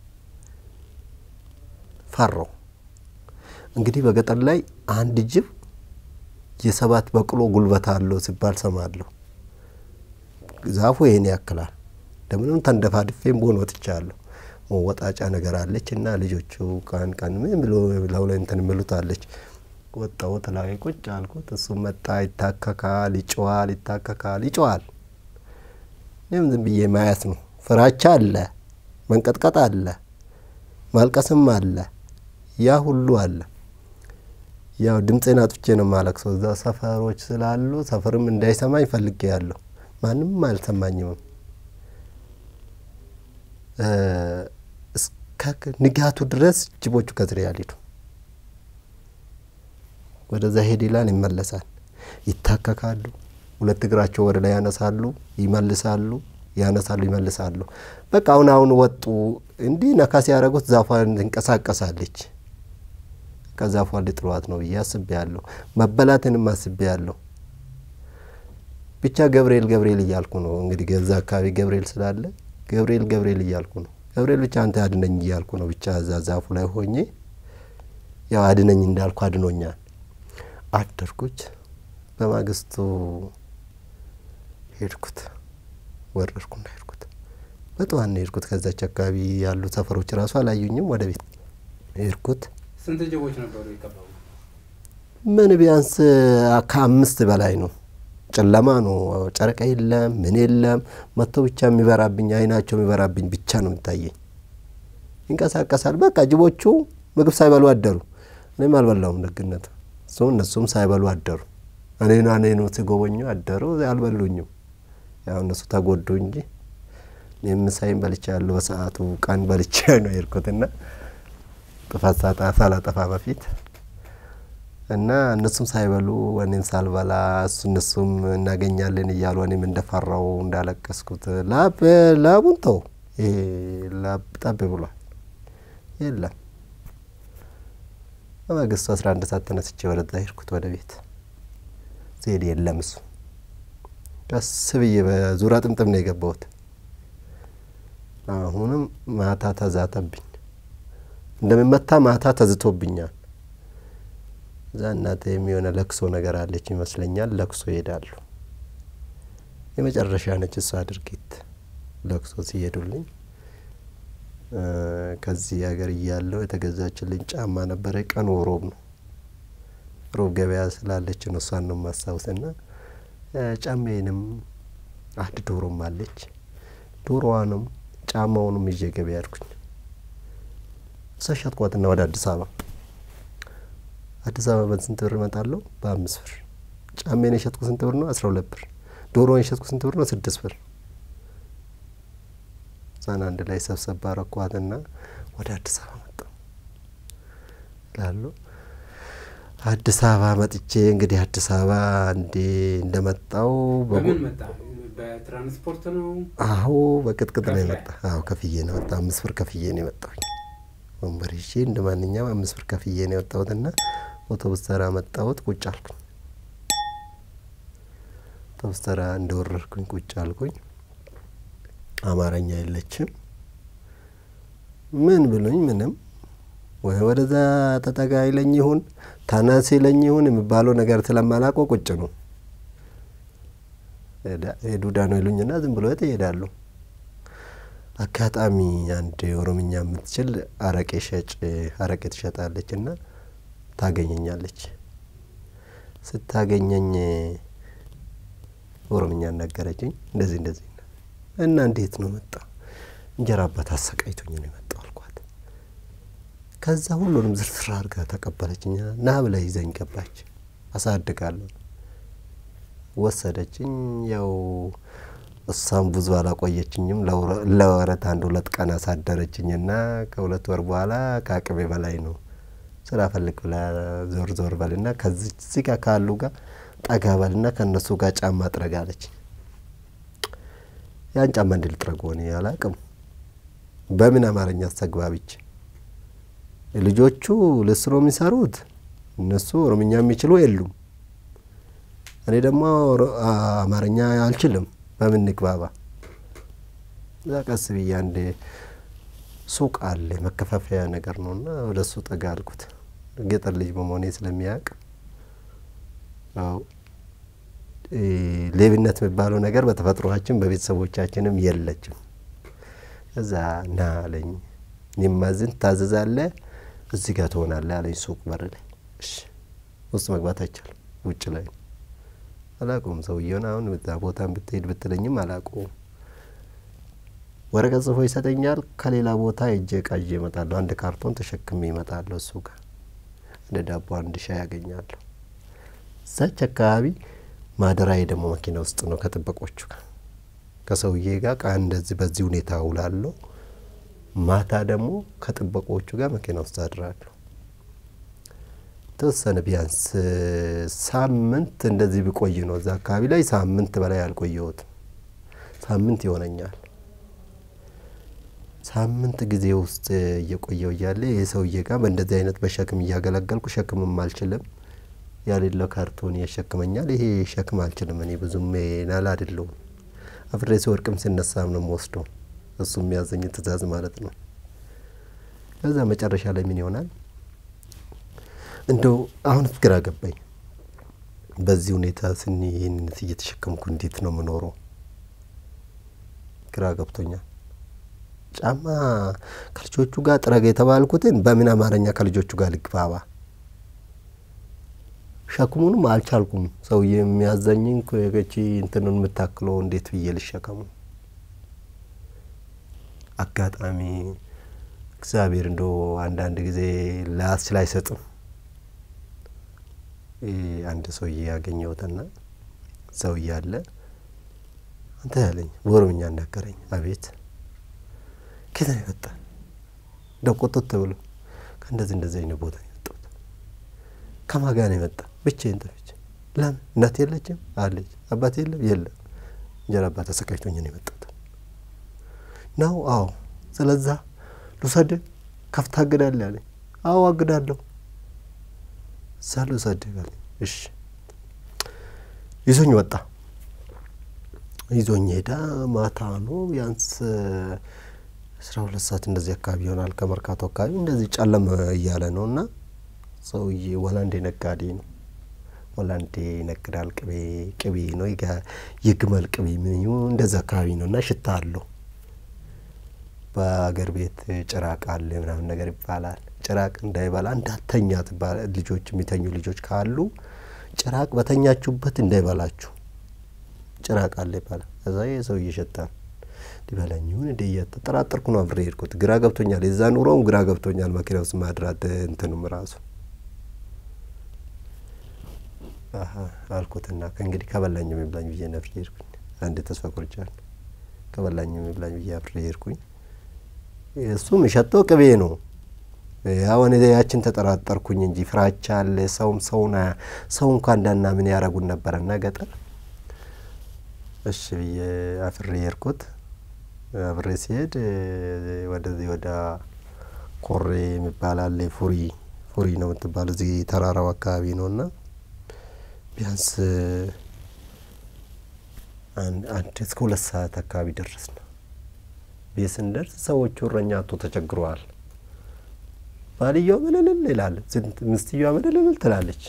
ፈራው። እንግዲህ በገጠር ላይ አንድ ጅብ የሰባት በቅሎ ጉልበት አለው ሲባል ሰማለሁ። ዛፉ ይህን ያክላል። እንደምንም ተንደፋድፌም በሆን ወጥቻለሁ። መወጣጫ ነገር አለች እና ልጆቹ ቀን ቀን ምን ብሎ ላው ላይ እንትን የሚሉት አለች። ወጣሁት ላይ ቁጭ አልኩት። እሱም መጣ፣ ይታከካል፣ ይጮዋል፣ ይታከካል፣ ይጮዋል። እኔም ዝም ብዬ ማየት ነው። ፍራቻ አለ፣ መንቀጥቀጥ አለ፣ ማልቀስም አለ፣ ያ ሁሉ አለ። ያው ድምፄን አጥፍቼ ነው ማለቅሰው። እዛ ሰፈሮች ስላሉ ሰፈርም እንዳይሰማኝ ፈልጌ ያለሁ ማንም አልሰማኝም። እስከ ንጋቱ ድረስ ጅቦቹ ከስሬ ያልሄዱ ወደዛ ሄድ ይላል፣ ይመለሳል፣ ይታከካሉ፣ ሁለት እግራቸው ወደ ላይ ያነሳሉ፣ ይመልሳሉ፣ ያነሳሉ፣ ይመልሳሉ። በቃ አሁን አሁን ወጡ። እንዲህ ነካ ሲያደርጉት ዛፏን ትንቀሳቀሳለች። ከዛፏ ሊጥሏት ነው ብዬ አስቤ ያለሁ። መበላትንም አስቤ ያለሁ። ብቻ ገብርኤል ገብርኤል እያልኩ ነው እንግዲህ ገዛ አካባቢ ገብርኤል ስላለ ገብርኤል ገብርኤል እያልኩ ነው። ገብርኤል ብቻ አንተ አድነኝ እያልኩ ነው። ብቻ እዛ ዛፉ ላይ ሆኜ ያው አድነኝ እንዳልኩ አድኖኛል። አደርኩች። በማግስቱ ሄድኩት፣ ወረድኩና ሄድኩት። በጠዋት ነው ሄድኩት። ከዛች አካባቢ ያሉ ሰፈሮች ራሱ አላዩኝም። ወደ ቤት ሄድኩት። ስንት ጅቦች ነበሩ የከበቡ? ምን ቢያንስ ከአምስት በላይ ነው። ጨለማ ነው። ጨረቃ የለም፣ ምን የለም። መጥቶ ብቻ የሚበራብኝ አይናቸው የሚበራብኝ ብቻ ነው የሚታየኝ። ይንቀሳቀሳል። በቃ ጅቦቹ ምግብ ሳይበሉ አደሩ። እኔም አልበላውም ደግነት እሱ እነሱም ሳይበሉ አደሩ። እኔና እኔኑ ሲጎበኙ አደሩ። አልበሉኝም። ያው እነሱ ተጎዱ እንጂ እኔም ምሳዬን በልቻ ያለው በሰዓቱ ቀን በልቻ ነው የሄድኩትና ጥፋት ሳጣ ሳላጠፋ በፊት እና እነሱም ሳይበሉ እኔም ሳልበላ እሱ እነሱም እናገኛለን እያሉ እኔም እንደፈራው እንዳለቀስኩት ላብ ላቡን ተው ይሄ ላብ ጠብ ብሏል። የለም በማግስቱ አስራ አንድ ሰዓት ተነስቼ ወደዛ ሄድኩት ወደ ቤት ስሄድ የለም እሱ። ቀስ ብዬ በዙሪያ ጥምጥም ነው የገባሁት። አሁንም ማታ ተዛተብኝ እንደሚመታ ማታ ተዝቶብኛል። እዛ እናቴ የሚሆነ ለቅሶ ነገር አለች ይመስለኛል። ለቅሶ ይሄዳሉ። የመጨረሻ ነች እሷ ድርጊት ለቅሶ ሲሄዱልኝ ከዚህ ሀገር እያለሁ የተገዛችልኝ ጫማ ነበረ። ቀኑ ሮብ ነው። ሮብ ገበያ ስላለች ነው እሷን ነው የማስታውስና ጫማዬንም አንድ ዶሮም አለች። ዶሮዋንም ጫማውንም ይዤ ገበያ ያድኩኝ እሷ ሸጥኳትና ወደ አዲስ አበባ አዲስ አበባ በስንት ብር እመጣለሁ? በአምስት ብር። ጫሜን የሸጥኩ ስንት ብር ነው? አስራ ሁለት ብር። ዶሮን የሸጥኩ ስንት ብር ነው? ስድስት ብር። እዛን አንድ ላይ ሰብሰብ አረኳትና ወደ አዲስ አበባ መጣሁ እላለሁ። አዲስ አበባ መጥቼ እንግዲህ አዲስ አበባ እንዴ እንደመጣው በምን መጣ? በትራንስፖርት ነው? አዎ በቅጥቅጥ ነው ከፍለህ? የመጣ። አዎ ከፍዬ ነው የመጣ። አምስት ብር ከፍዬ ነው የመጣሁኝ። ወንበር ይዤ እንደ ማንኛውም አምስት ብር ከፍዬ ነው የወጣሁትና አውቶቡስ ተራ መጣሁት። ቁጭ አልኩኝ። አውቶቡስ ተራ እንደወረድኩኝ ቁጭ አልኩኝ። አማርኛ የለችም። ምን ብሉኝ ምንም ወይ ወደዛ ተጠጋ ይለኝ ይሁን ተነስ ይለኝ ይሁን የሚባለው ነገር ስለማላውቀው ቁጭ ነው። ዱዳ ነው ይሉኝና ዝም ብሎ ይሄዳሉ። አጋጣሚ አንድ ኦሮምኛ የምትችል አረቄ ሸጭ አረቄ ትሸጣለች እና ታገኘኛለች። ስታገኘኝ ኦሮምኛ ነገረችኝ። እንደዚህ እንደዚህ እና እንዴት ነው መጣ? እንጀራ አባት አሰቃይቶኝ ነው የመጣው አልኳት። ከዛ ሁሉንም ዝርዝር አድርጋ ተቀበለችኝ። ና ብላ ይዘኝ ገባች። አሳድጋለሁ ወሰደችኝ። ያው እሷም ብዙ አላቆየችኝም። ለወረት አንድ ሁለት ቀን አሳደረችኝና ከሁለት ወር በኋላ ከአቅሜ በላይ ነው ስራ ፈልግ ብላ ዞር ዞር በልና ከዚህ ጋር ካሉ ጋር ጠጋ በልና ከእነሱ ጋር ጫማ ጥረግ አለች። ያን ጫማ እንዲል ጥረግ ሆኔ አላቅም። በምን አማርኛ አስተግባቢች ልጆቹ ልስ ነው የሚሰሩት። እነሱ ኦሮምኛ የሚችሉ የሉም። እኔ ደግሞ አማርኛ አልችልም። በምን ንግባባ? እዛ ቀስ ብዬ አንድ ሱቅ አለ መከፋፈያ ነገር ነው እና ወደ እሱ ጠጋ አልኩት። ገጠር ልጅ በመሆኔ ስለሚያውቅ ያው ሌብነት የሚባለው ነገር በተፈጥሯችን በቤተሰቦቻችንም የለችም። እዛ ና አለኝ። እኔማዝን ታዘዛለህ፣ እዚህ ጋር ትሆናለህ አለኝ። ሱቅ በር ላይ እሺ። ውስጥ መግባት አይቻልም፣ ውጭ ላይ ነው። አላውቀውም ሰውየውን። አሁን እዛ ቦታን ብትሄድ ብትለኝም አላውቀውም። ወረቀት ጽፎ ይሰጠኛል። ከሌላ ቦታ እጄ እቃ ይዤ እመጣለሁ። አንድ ካርቶን ተሸክሜ እመጣለሁ። እሱ ጋር አንድ ዳቦ፣ አንድ ሻይ ያገኛለሁ። እዛች አካባቢ ማደራዬ ደግሞ መኪና ውስጥ ነው ከጥበቆቹ ጋር ከሰውዬ ጋር ቃ እንደዚህ በዚህ ሁኔታ ውላለሁ። ማታ ደግሞ ከጥበቆቹ ጋር መኪና ውስጥ አድራለሁ። ተወሰነ ቢያንስ ሳምንት እንደዚህ ብቆይ ነው እዛ አካባቢ ላይ ሳምንት በላይ አልቆየሁትም። ሳምንት ይሆነኛል። ሳምንት ጊዜ ውስጥ እየቆየው እያለ ይህ ሰውዬ ጋር በእንደዚህ አይነት በሸክም እያገለገልኩ ሸክምም አልችልም ያሌለው ካርቶን ያሸክመኛል። ይሄ ሸክም አልችልም እኔ ብዙም ናል አይደለሁም። አፍሬ ሲወድቅም ሲነሳም ነው የምወስደው እሱ የሚያዘኝ ትእዛዝ ማለት ነው። ከዛ መጨረሻ ላይ ምን ይሆናል እንደው አሁን ግራ ገባኝ። በዚህ ሁኔታ ስኒ ይህንን እየተሸከምኩ እንዴት ነው የምኖረው? ግራ ገብቶኛል። ጫማ ከልጆቹ ጋር ጥረግ የተባልኩትን በምን አማርኛ ከልጆቹ ጋር ልግባባ? ሸክሙንም አልቻልኩም። ሰውዬ የሚያዘኝን ከቺ እንትኑን የምታክለው እንዴት ብዬ ልሸከሙ? አጋጣሚ እግዚአብሔር እንደ አንዳንድ ጊዜ ላያስችል አይሰጥም። አንድ ሰውዬ ያገኘሁትና ሰውዬ አለ አንተ ያለኝ በኦሮምኛ እናገረኝ። አቤት ከየት ነው የመጣ? እንደው ቆጥቶ ብሎ ከእንደዚህ እንደዚህ አይነት ቦታ ነው የመጣሁት። ከማን ጋር ነው የመጣ? ብቻዬን ጠፍቼ። ለምን እናት የለችም? አለች። አባት የለም? የለም። እንጀራ አባት ተሰቃይቶኝ ነው የመጣሁት ነው። አዎ። ስለዛ ልውሰድ ከፍታ አግዳለህ አለኝ። አዎ አግዳለሁ። እዛ ልውሰድ አለኝ። እሺ ይዞኝ ወጣ። ይዞኝ ሄዳ ማታ ነው ቢያንስ አስራ ሁለት ሰዓት እንደዚህ አካባቢ ይሆናል። ከመርካቶ አካባቢ እንደዚህ ጨለም እያለ ነው እና ሰውዬ ወላንዴ ነጋዴ ነው። ወላንዴ ይነግዳል። ቅቤ ቅቤ ነው የግመል ቅቤ ምን እንደዚ አካባቢ ነው እና ሽታ አለው። በአገር ቤት ጭራቅ አለ ምናምን ነገር ይባላል። ጭራቅ እንዳይበላ እንዳተኛ ልጆች የሚተኙ ልጆች ካሉ ጭራቅ በተኛችሁበት እንዳይበላችሁ ጭራቅ አለ ይባላል። እዛ የሰው እየሸጣል ሊበላኝ ይሁን እንደ እያጠራጠርኩ ነው አብሬ ሄድኩት። ግራ ገብቶኛል። የዛ ኑሮውም ግራ ገብቶኛል። መኪና ውስጥ ማድራት እንትኑም ራሱ አልኩትና ከእንግዲህ ከበላኝ የሚብላኝ ብዬ ነፍሬ ሄድኩኝ። አንድ ተስፋ ቆርጫለሁ። ከበላኝ የሚብላኝ ብዬ አብሬ ሄድኩኝ። እሱም የሸጠው ቅቤ ነው። አሁን ያችን ተጠራጠርኩኝ እንጂ ፍራቻ አለ። ሰውም ሰውና ሰው እንኳ እንዳና ምን ያረጉን ነበረና ገጠር እሺ ብዬ አፍሬ ሄድኩት። አብሬ ሲሄድ ወደዚህ ወደ ኮሬ የሚባል አለ። ፉሪ ፉሪ ነው የምትባለው እዚህ ተራራው አካባቢ ነው እና ቢያንስ አንድ እስከ ሁለት ሰዓት አካባቢ ደረስ ነው። ቤት ስንደርስ ሰዎቹ እረኛ አቶ ተቸግረዋል። ባልየው ምልልል ይላል፣ ምስትየዋ ምልልል ትላለች።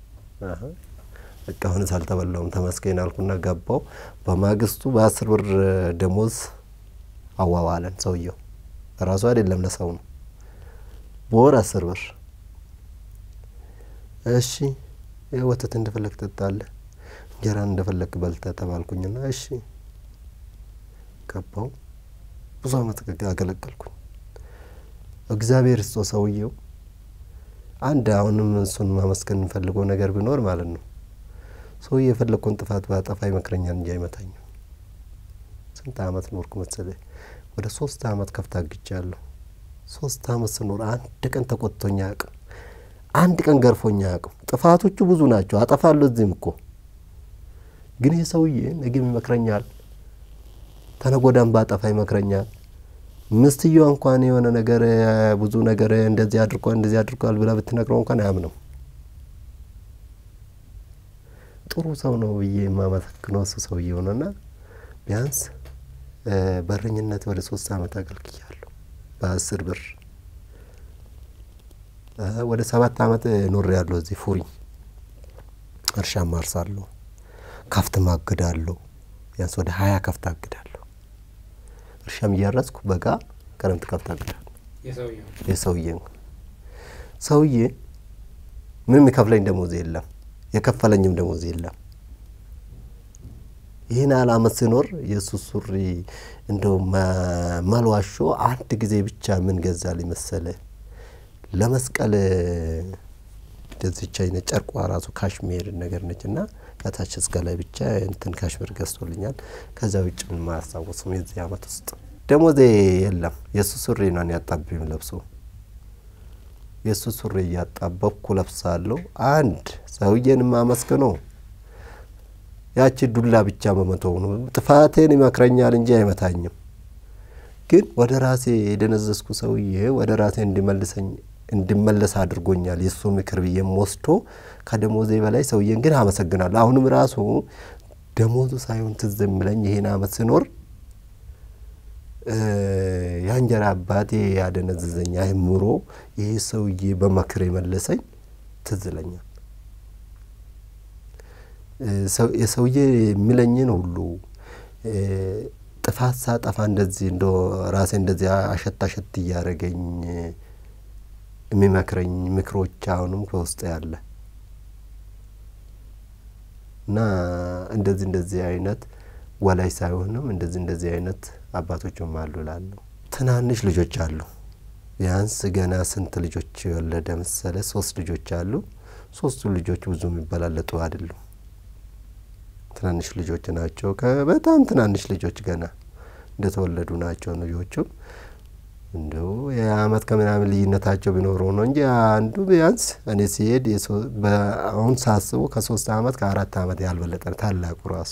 በቃ አሁንስ አልተበላውም ተመስገን አልኩና ገባው። በማግስቱ በአስር ብር ደሞዝ አዋዋለን። ሰውየው ራሱ አይደለም ለሰው ነው። በወር አስር ብር። እሺ ወተት እንደፈለግ ትጠጣለህ፣ እንጀራን እንደፈለግ በልተህ ተባልኩኝና እሺ ገባው። ብዙ አመት አገለገልኩኝ። እግዚአብሔር ስጦ ሰውየው አንድ አሁንም እሱን ማመስገን እንፈልገው ነገር ቢኖር ማለት ነው ሰው የፈለግኩን ጥፋት ባጠፋ ይመክረኛል እንጂ አይመታኝም። ስንት አመት ኖርኩ መሰለህ? ወደ ሶስት አመት ከፍታ አግጃለሁ። ሶስት አመት ስኖር አንድ ቀን ተቆጥቶኝ አያውቅም። አንድ ቀን ገርፎኝ አያውቅም። ጥፋቶቹ ብዙ ናቸው፣ አጠፋለሁ እዚህም እኮ ግን ይህ ሰውዬ ነገም ይመክረኛል፣ ተነጎዳም ባጠፋ ይመክረኛል። ምስትየዋ እንኳን የሆነ ነገር ብዙ ነገር እንደዚህ አድርጓል እንደዚህ አድርጓል ብላ ብትነግረው እንኳን አያምነው። ጥሩ ሰው ነው ብዬ የማመሰግነው እሱ ሰውዬው ነውና ቢያንስ እ፣ በረኝነት ወደ ሶስት አመት አገልግያለሁ በአስር ብር እ፣ ወደ ሰባት አመት ኖር ያለሁ እዚህ ፉሪ እርሻ ማርሳለሁ ከፍት ማግዳለሁ ቢያንስ ወደ ሀያ ከፍት አግዳለሁ እርሻም እያረስኩ በጋ ክረምት ከፍት አግዳለሁ የሰውየው የሰውዬ ሰውዬ ምንም የከፍለኝ ደሞዝ የለም የከፈለኝም ደሞዝ የለም ይህን ያህል አመት ሲኖር የእሱ ሱሪ እንደው መ- መልዋሾ አንድ ጊዜ ብቻ ምን ገዛልኝ መሰለ ለመስቀል እንደዚች አይነት ጨርቋ ራሱ ካሽሜር ነገር ነች እና ከታች እስከ ላይ ብቻ እንትን ካሽሜር ገዝቶልኛል። ከዛ ውጭ ምን ማያስታውስም የዚህ አመት ውስጥ ደሞዜ የለም። የእሱ ሱሪ ነው ያጣብኝ ለብሶ የእሱ ሱሪ እያጣበብኩ ለብሳለሁ። አንድ ሰውዬን ማመስግነው ያቺ ዱላ ብቻ በመተው ነው። ጥፋቴን ይመክረኛል እንጂ አይመታኝም። ግን ወደ ራሴ የደነዘዝኩ ሰውዬ ወደ ራሴ እንዲመልሰኝ እንድመለስ አድርጎኛል። የእሱ ምክር ብዬም ወስዶ ከደሞዜ በላይ ሰውዬን ግን አመሰግናለሁ። አሁንም ራሱ ደሞዙ ሳይሆን ትዝ የሚለኝ ይሄን አመት ስኖር እ፣ የእንጀራ አባቴ ያደነዘዘኝ አእምሮ ይሄ ሰውዬ በመክር የመለሰኝ ትዝ ይለኛል። እ፣ ሰው- የሰውዬ የሚለኝን ሁሉ እ፣ ጥፋት ሳጠፋ እንደዚህ እንደ ራሴ እንደዚህ አሸት አሸት እያደረገኝ የሚመክረኝ ምክሮች አሁንም ከውስጥ ያለ እና እንደዚህ እንደዚህ አይነት ወላይ ሳይሆንም እንደዚህ እንደዚህ አይነት አባቶችም አሉ እላለሁ። ትናንሽ ልጆች አሉ። ቢያንስ ገና ስንት ልጆች የወለደ መሰለ? ሶስት ልጆች አሉ። ሶስቱ ልጆች ብዙ የሚበላለጡ አይደሉም። ትናንሽ ልጆች ናቸው። በጣም ትናንሽ ልጆች ገና እንደተወለዱ ናቸው ልጆቹም እንዲሁ የአመት ከምናምን ልዩነታቸው ቢኖረው ነው እንጂ አንዱ ቢያንስ እኔ ሲሄድ የሶ- በአሁን ሳስቡ ከሶስት አመት ከአራት አመት ያልበለጠ ነው ታላቁ ራሱ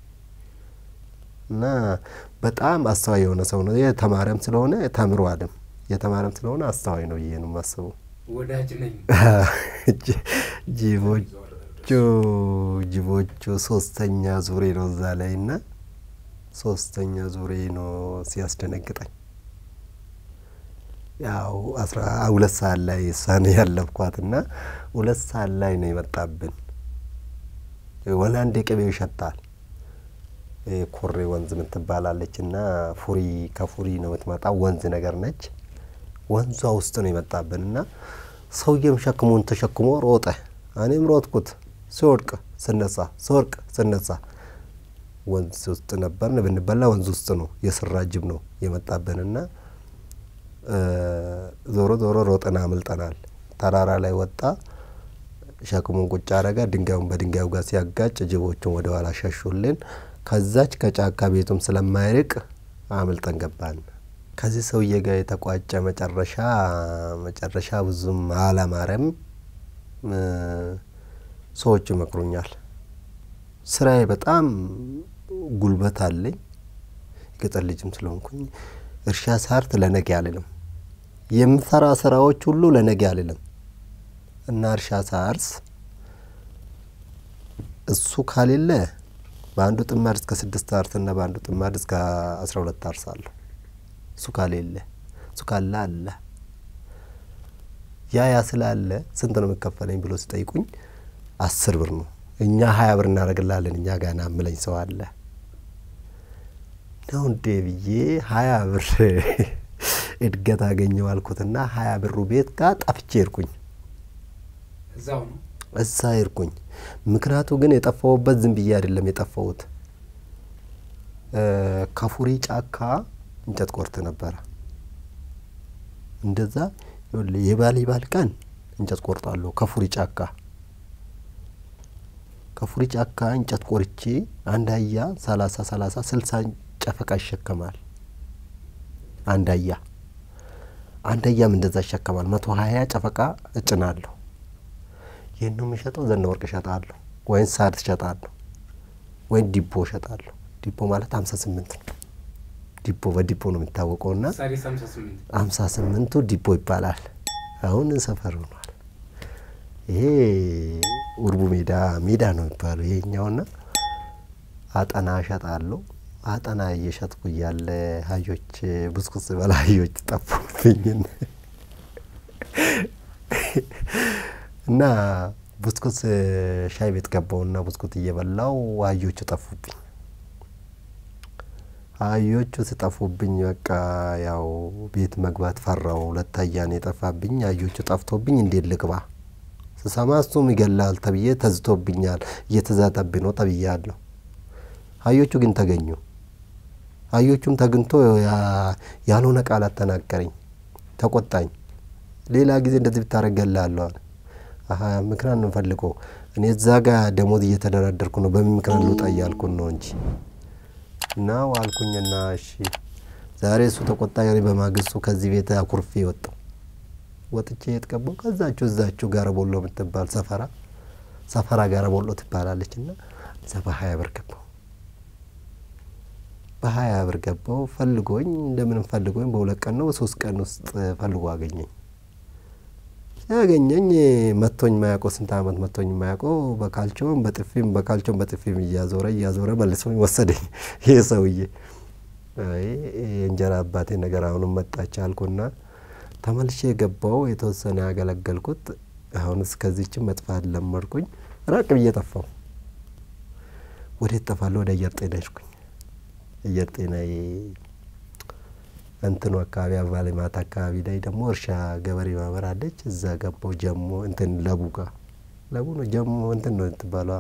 እና በጣም አስተዋይ የሆነ ሰው ነው። የተማረም ስለሆነ ተምሯልም የተማረም ስለሆነ አስተዋይ ነው ብዬ ነው የማስበው። ወዳጅ ነኝ ጅ- ጅቦቹ ጅቦቹ ሶስተኛ ዙሬ ነው እዛ ላይ እና ሶስተኛ ዙሬ ነው ሲያስደነግጠኝ። ያው አስራ ሁለት ሰዓት ላይ እሷን ያለብኳት እና ሁለት ሰዓት ላይ ነው የመጣብን። ወላንዴ ቅቤው ይሸታል። ይሄ ኮሬ ወንዝ የምትባላለች እና ፉሪ ከፉሪ ነው የምትመጣው ወንዝ ነገር ነች። ወንዟ ውስጥ ነው የመጣብን እና ሰውዬም ሸክሙን ተሸክሞ ሮጠ። እኔም ሮጥኩት። ሲወድቅ ስነሳ፣ ሲወድቅ ስነሳ ወንዝ ውስጥ ነበርን። ብንበላ ወንዝ ውስጥ ነው የስራ ጅብ ነው የመጣብንና ዞሮ ዞሮ ሮጠን አምልጠናል። ተራራ ላይ ወጣ። ሸክሙን ቁጭ አረጋ። ድንጋዩን በድንጋዩ ጋር ሲያጋጭ ጅቦቹን ወደ ኋላ ሸሹልን። ከዛች ከጫካ ቤቱም ስለማይርቅ አምልጠን ገባን። ከዚህ ሰውዬ ጋር የተቋጨ መጨረሻ መጨረሻ ብዙም አላማረም። ሰዎች ይመክሩኛል። ስራዬ በጣም ጉልበት አለኝ። የገጠር ልጅም ስለሆንኩኝ እርሻ ሳርት ለነገ አልልም። የምሰራ ስራዎች ሁሉ ለነገ አልልም እና እርሻ ሳርስ እሱ ካሌለ በአንዱ ጥማድ እስከ ስድስት አርስና በአንዱ ጥማድ እስከ አስራ ሁለት አርሳለሁ። እሱ ካሌለ እሱ ካለ አለ ያ ያ ስላለ ስንት ነው የምከፈለኝ ብሎ ሲጠይቁኝ አስር ብር ነው። እኛ ሀያ ብር እናደርግላለን እኛ ጋና ምለኝ ሰው አለ ነው እንዴ ብዬ ሀያ ብር እድገት አገኘው አልኩትና ሀያ ብሩ ቤት ጋር ጠፍቼ ሄድኩኝ። እዛው ነው እዛ ሄድኩኝ። ምክንያቱ ግን የጠፋሁበት ዝም ብዬ አይደለም የጠፋሁት። ከፉሪ ጫካ እንጨት ቆርጥ ነበረ። እንደዛ ይኸውልህ የባል ባል ቀን እንጨት ቆርጣለሁ ከፉሪ ጫካ ከፉሪ ጫካ እንጨት ቆርቼ አንድ አህያ ሰላሳ ሰላሳ ስልሳ ጨፈቃ ይሸከማል። አንድ አህያ አንድ አህያም እንደዛ ይሸከማል። መቶ ሀያ ጨፈቃ እጭናለሁ። ይህን ነው የምሸጠው። ዘነ ወርቅ እሸጣለሁ ወይም ሳድ እሸጣለሁ ወይም ዲቦ እሸጣለሁ። ዲቦ ማለት ሀምሳ ስምንት ነው። ዲቦ በዲቦ ነው የሚታወቀው ና ሳሪስ ሀምሳ ስምንት ሀምሳ ስምንቱ ዲቦ ይባላል። አሁን ሰፈር ሆኗል። ይሄ ውርቡ ሜዳ ሜዳ ነው የሚባለው ይሄኛውና አጠና እሸጣለሁ። አጠና እየሸጥኩ እያለ አህዮች ብስኩት ስበላ አህዮች ጠፉብኝ እና ብስኩት ሻይ ቤት ገባውና ብስኩት እየበላው አህዮቹ ጠፉብኝ። አህዮቹ ስጠፉብኝ በቃ ያው ቤት መግባት ፈራው። ሁለት አህያ ነው የጠፋብኝ። አህዮቹ ጠፍቶብኝ እንዴት ልግባ? ስሰማ እሱም ይገላል ተብዬ ተዝቶብኛል፣ እየተዛተብኝ ነው ተብያለሁ። አህዮቹ ግን ተገኙ። አህዮቹም ተግንቶ ያልሆነ ቃላት ተናገረኝ፣ ተቆጣኝ። ሌላ ጊዜ እንደዚህ ብታደርግ እገልሃለሁ አለ። አሀ ምክንያት ነው ፈልገው እኔ እዛ ጋ ደሞዝ እየተደራደርኩ ነው፣ በምን ምክንያት ልውጣ እያልኩን ነው እንጂ እና ዋልኩኝና እሺ ዛሬ እሱ ተቆጣ። እኔ በማግስቱ ከዚህ ቤት አኩርፌ ወጣሁ። ወጥቼ የት ገባሁ? ከዛችሁ እዛችሁ ጋር ቦሎ የምትባል ሰፈራ ሰፈራ ጋር ቦሎ ትባላለች እና እዛ በሀያ ብር ገባሁ። በሀያ ብር ገባሁ። ፈልጎኝ እንደምንም ፈልጎኝ በሁለት ቀን ነው በሶስት ቀን ውስጥ ፈልጎ አገኘኝ። ያገኘኝ መቶኝ ማያውቀው ስንት አመት መቶኝ ማያውቀው በካልቾም በጥፊም በካልቾም በጥፊም እያዞረ እያዞረ መልሶኝ ወሰደኝ። ይህ ሰውዬ አይ የእንጀራ አባቴ ነገር አሁንም መጣች አልኩና ተመልሼ የገባው የተወሰነ ያገለገልኩት አሁን እስከዚችም መጥፋት ለመድኩኝ። ራቅ ብዬ ጠፋው። ወዴት ጠፋለሁ? ወደ አየር ጤና ሄድኩኝ። አየር ጤና እንትኑ አካባቢ አበባ ልማት አካባቢ ላይ ደግሞ እርሻ ገበሬ ማህበር አለች። እዛ ገባው ጀሞ እንትን ለቡ ጋ ለቡ ነው ጀሞ እንትን ነው ትባለ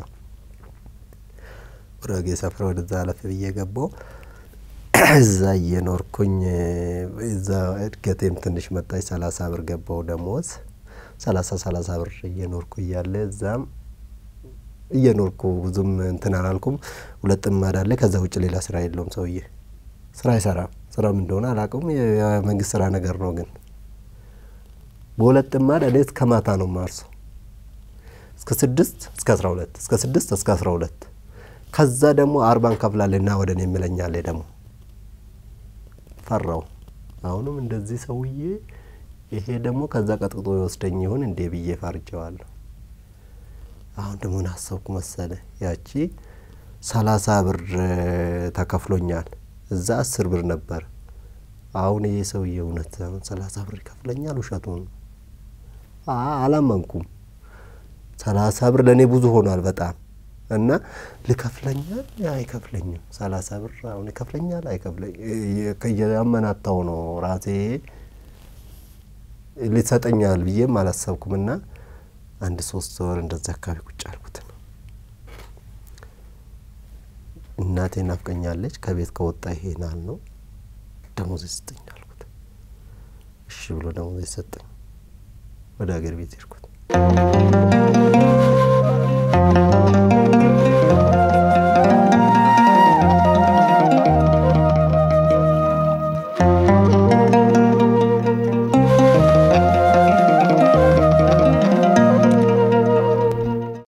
ጉራጌ ሰፈር ወደዛ አለፍ ብዬ ገባው። እዛ እየኖርኩኝ እዛ እድገቴም ትንሽ መጣች። ሰላሳ ብር ገባው ደሞዝ ሰላሳ ሰላሳ ብር እየኖርኩ እያለ እዛም እየኖርኩ ብዙም እንትን አላልኩም። ሁለት ጥማድ አለ። ከዛ ውጭ ሌላ ስራ የለውም ሰውዬ ስራ አይሰራም። ስራም እንደሆነ አላውቅም። የመንግስት ስራ ነገር ነው። ግን በሁለት ጥማድ እኔ እስከ ማታ ነው ማርሰው እስከ ስድስት እስከ አስራ ሁለት እስከ ስድስት እስከ አስራ ሁለት ከዛ ደግሞ አርባን ከፍላለና ወደ እኔ የሚለኛለ ደግሞ ፈራው። አሁንም እንደዚህ ሰውዬ ይሄ ደግሞ ከዛ ቀጥቅጦ የወስደኝ ይሁን እንዴ ብዬ ፈርጀዋለሁ። አሁን ደግሞ ምን አሰብኩ መሰለ ያቺ ሰላሳ ብር ተከፍሎኛል እዛ አስር ብር ነበር። አሁን ይሄ ሰውዬ እውነት አሁን ሰላሳ ብር ይከፍለኛል? ውሸቱን አላመንኩም። ሰላሳ ብር ለእኔ ብዙ ሆኗል በጣም እና ልከፍለኛል አይከፍለኝም። ሰላሳ ብር አሁን ይከፍለኛል አይከፍለኝ ያመናታው ነው ራሴ ሊሰጠኛል ብዬም አላሰብኩም። እና አንድ ሶስት ወር እንደዛ አካባቢ ቁጭ አልኩት ነው እናቴ ናፍቀኛለች። ከቤት ከወጣ ይሄናል ነው ደሞዝ ስጠኝ አልኩት። እሺ ብሎ ደሞዝ ሰጠኝ። ወደ ሀገር ቤት ሄድኩት።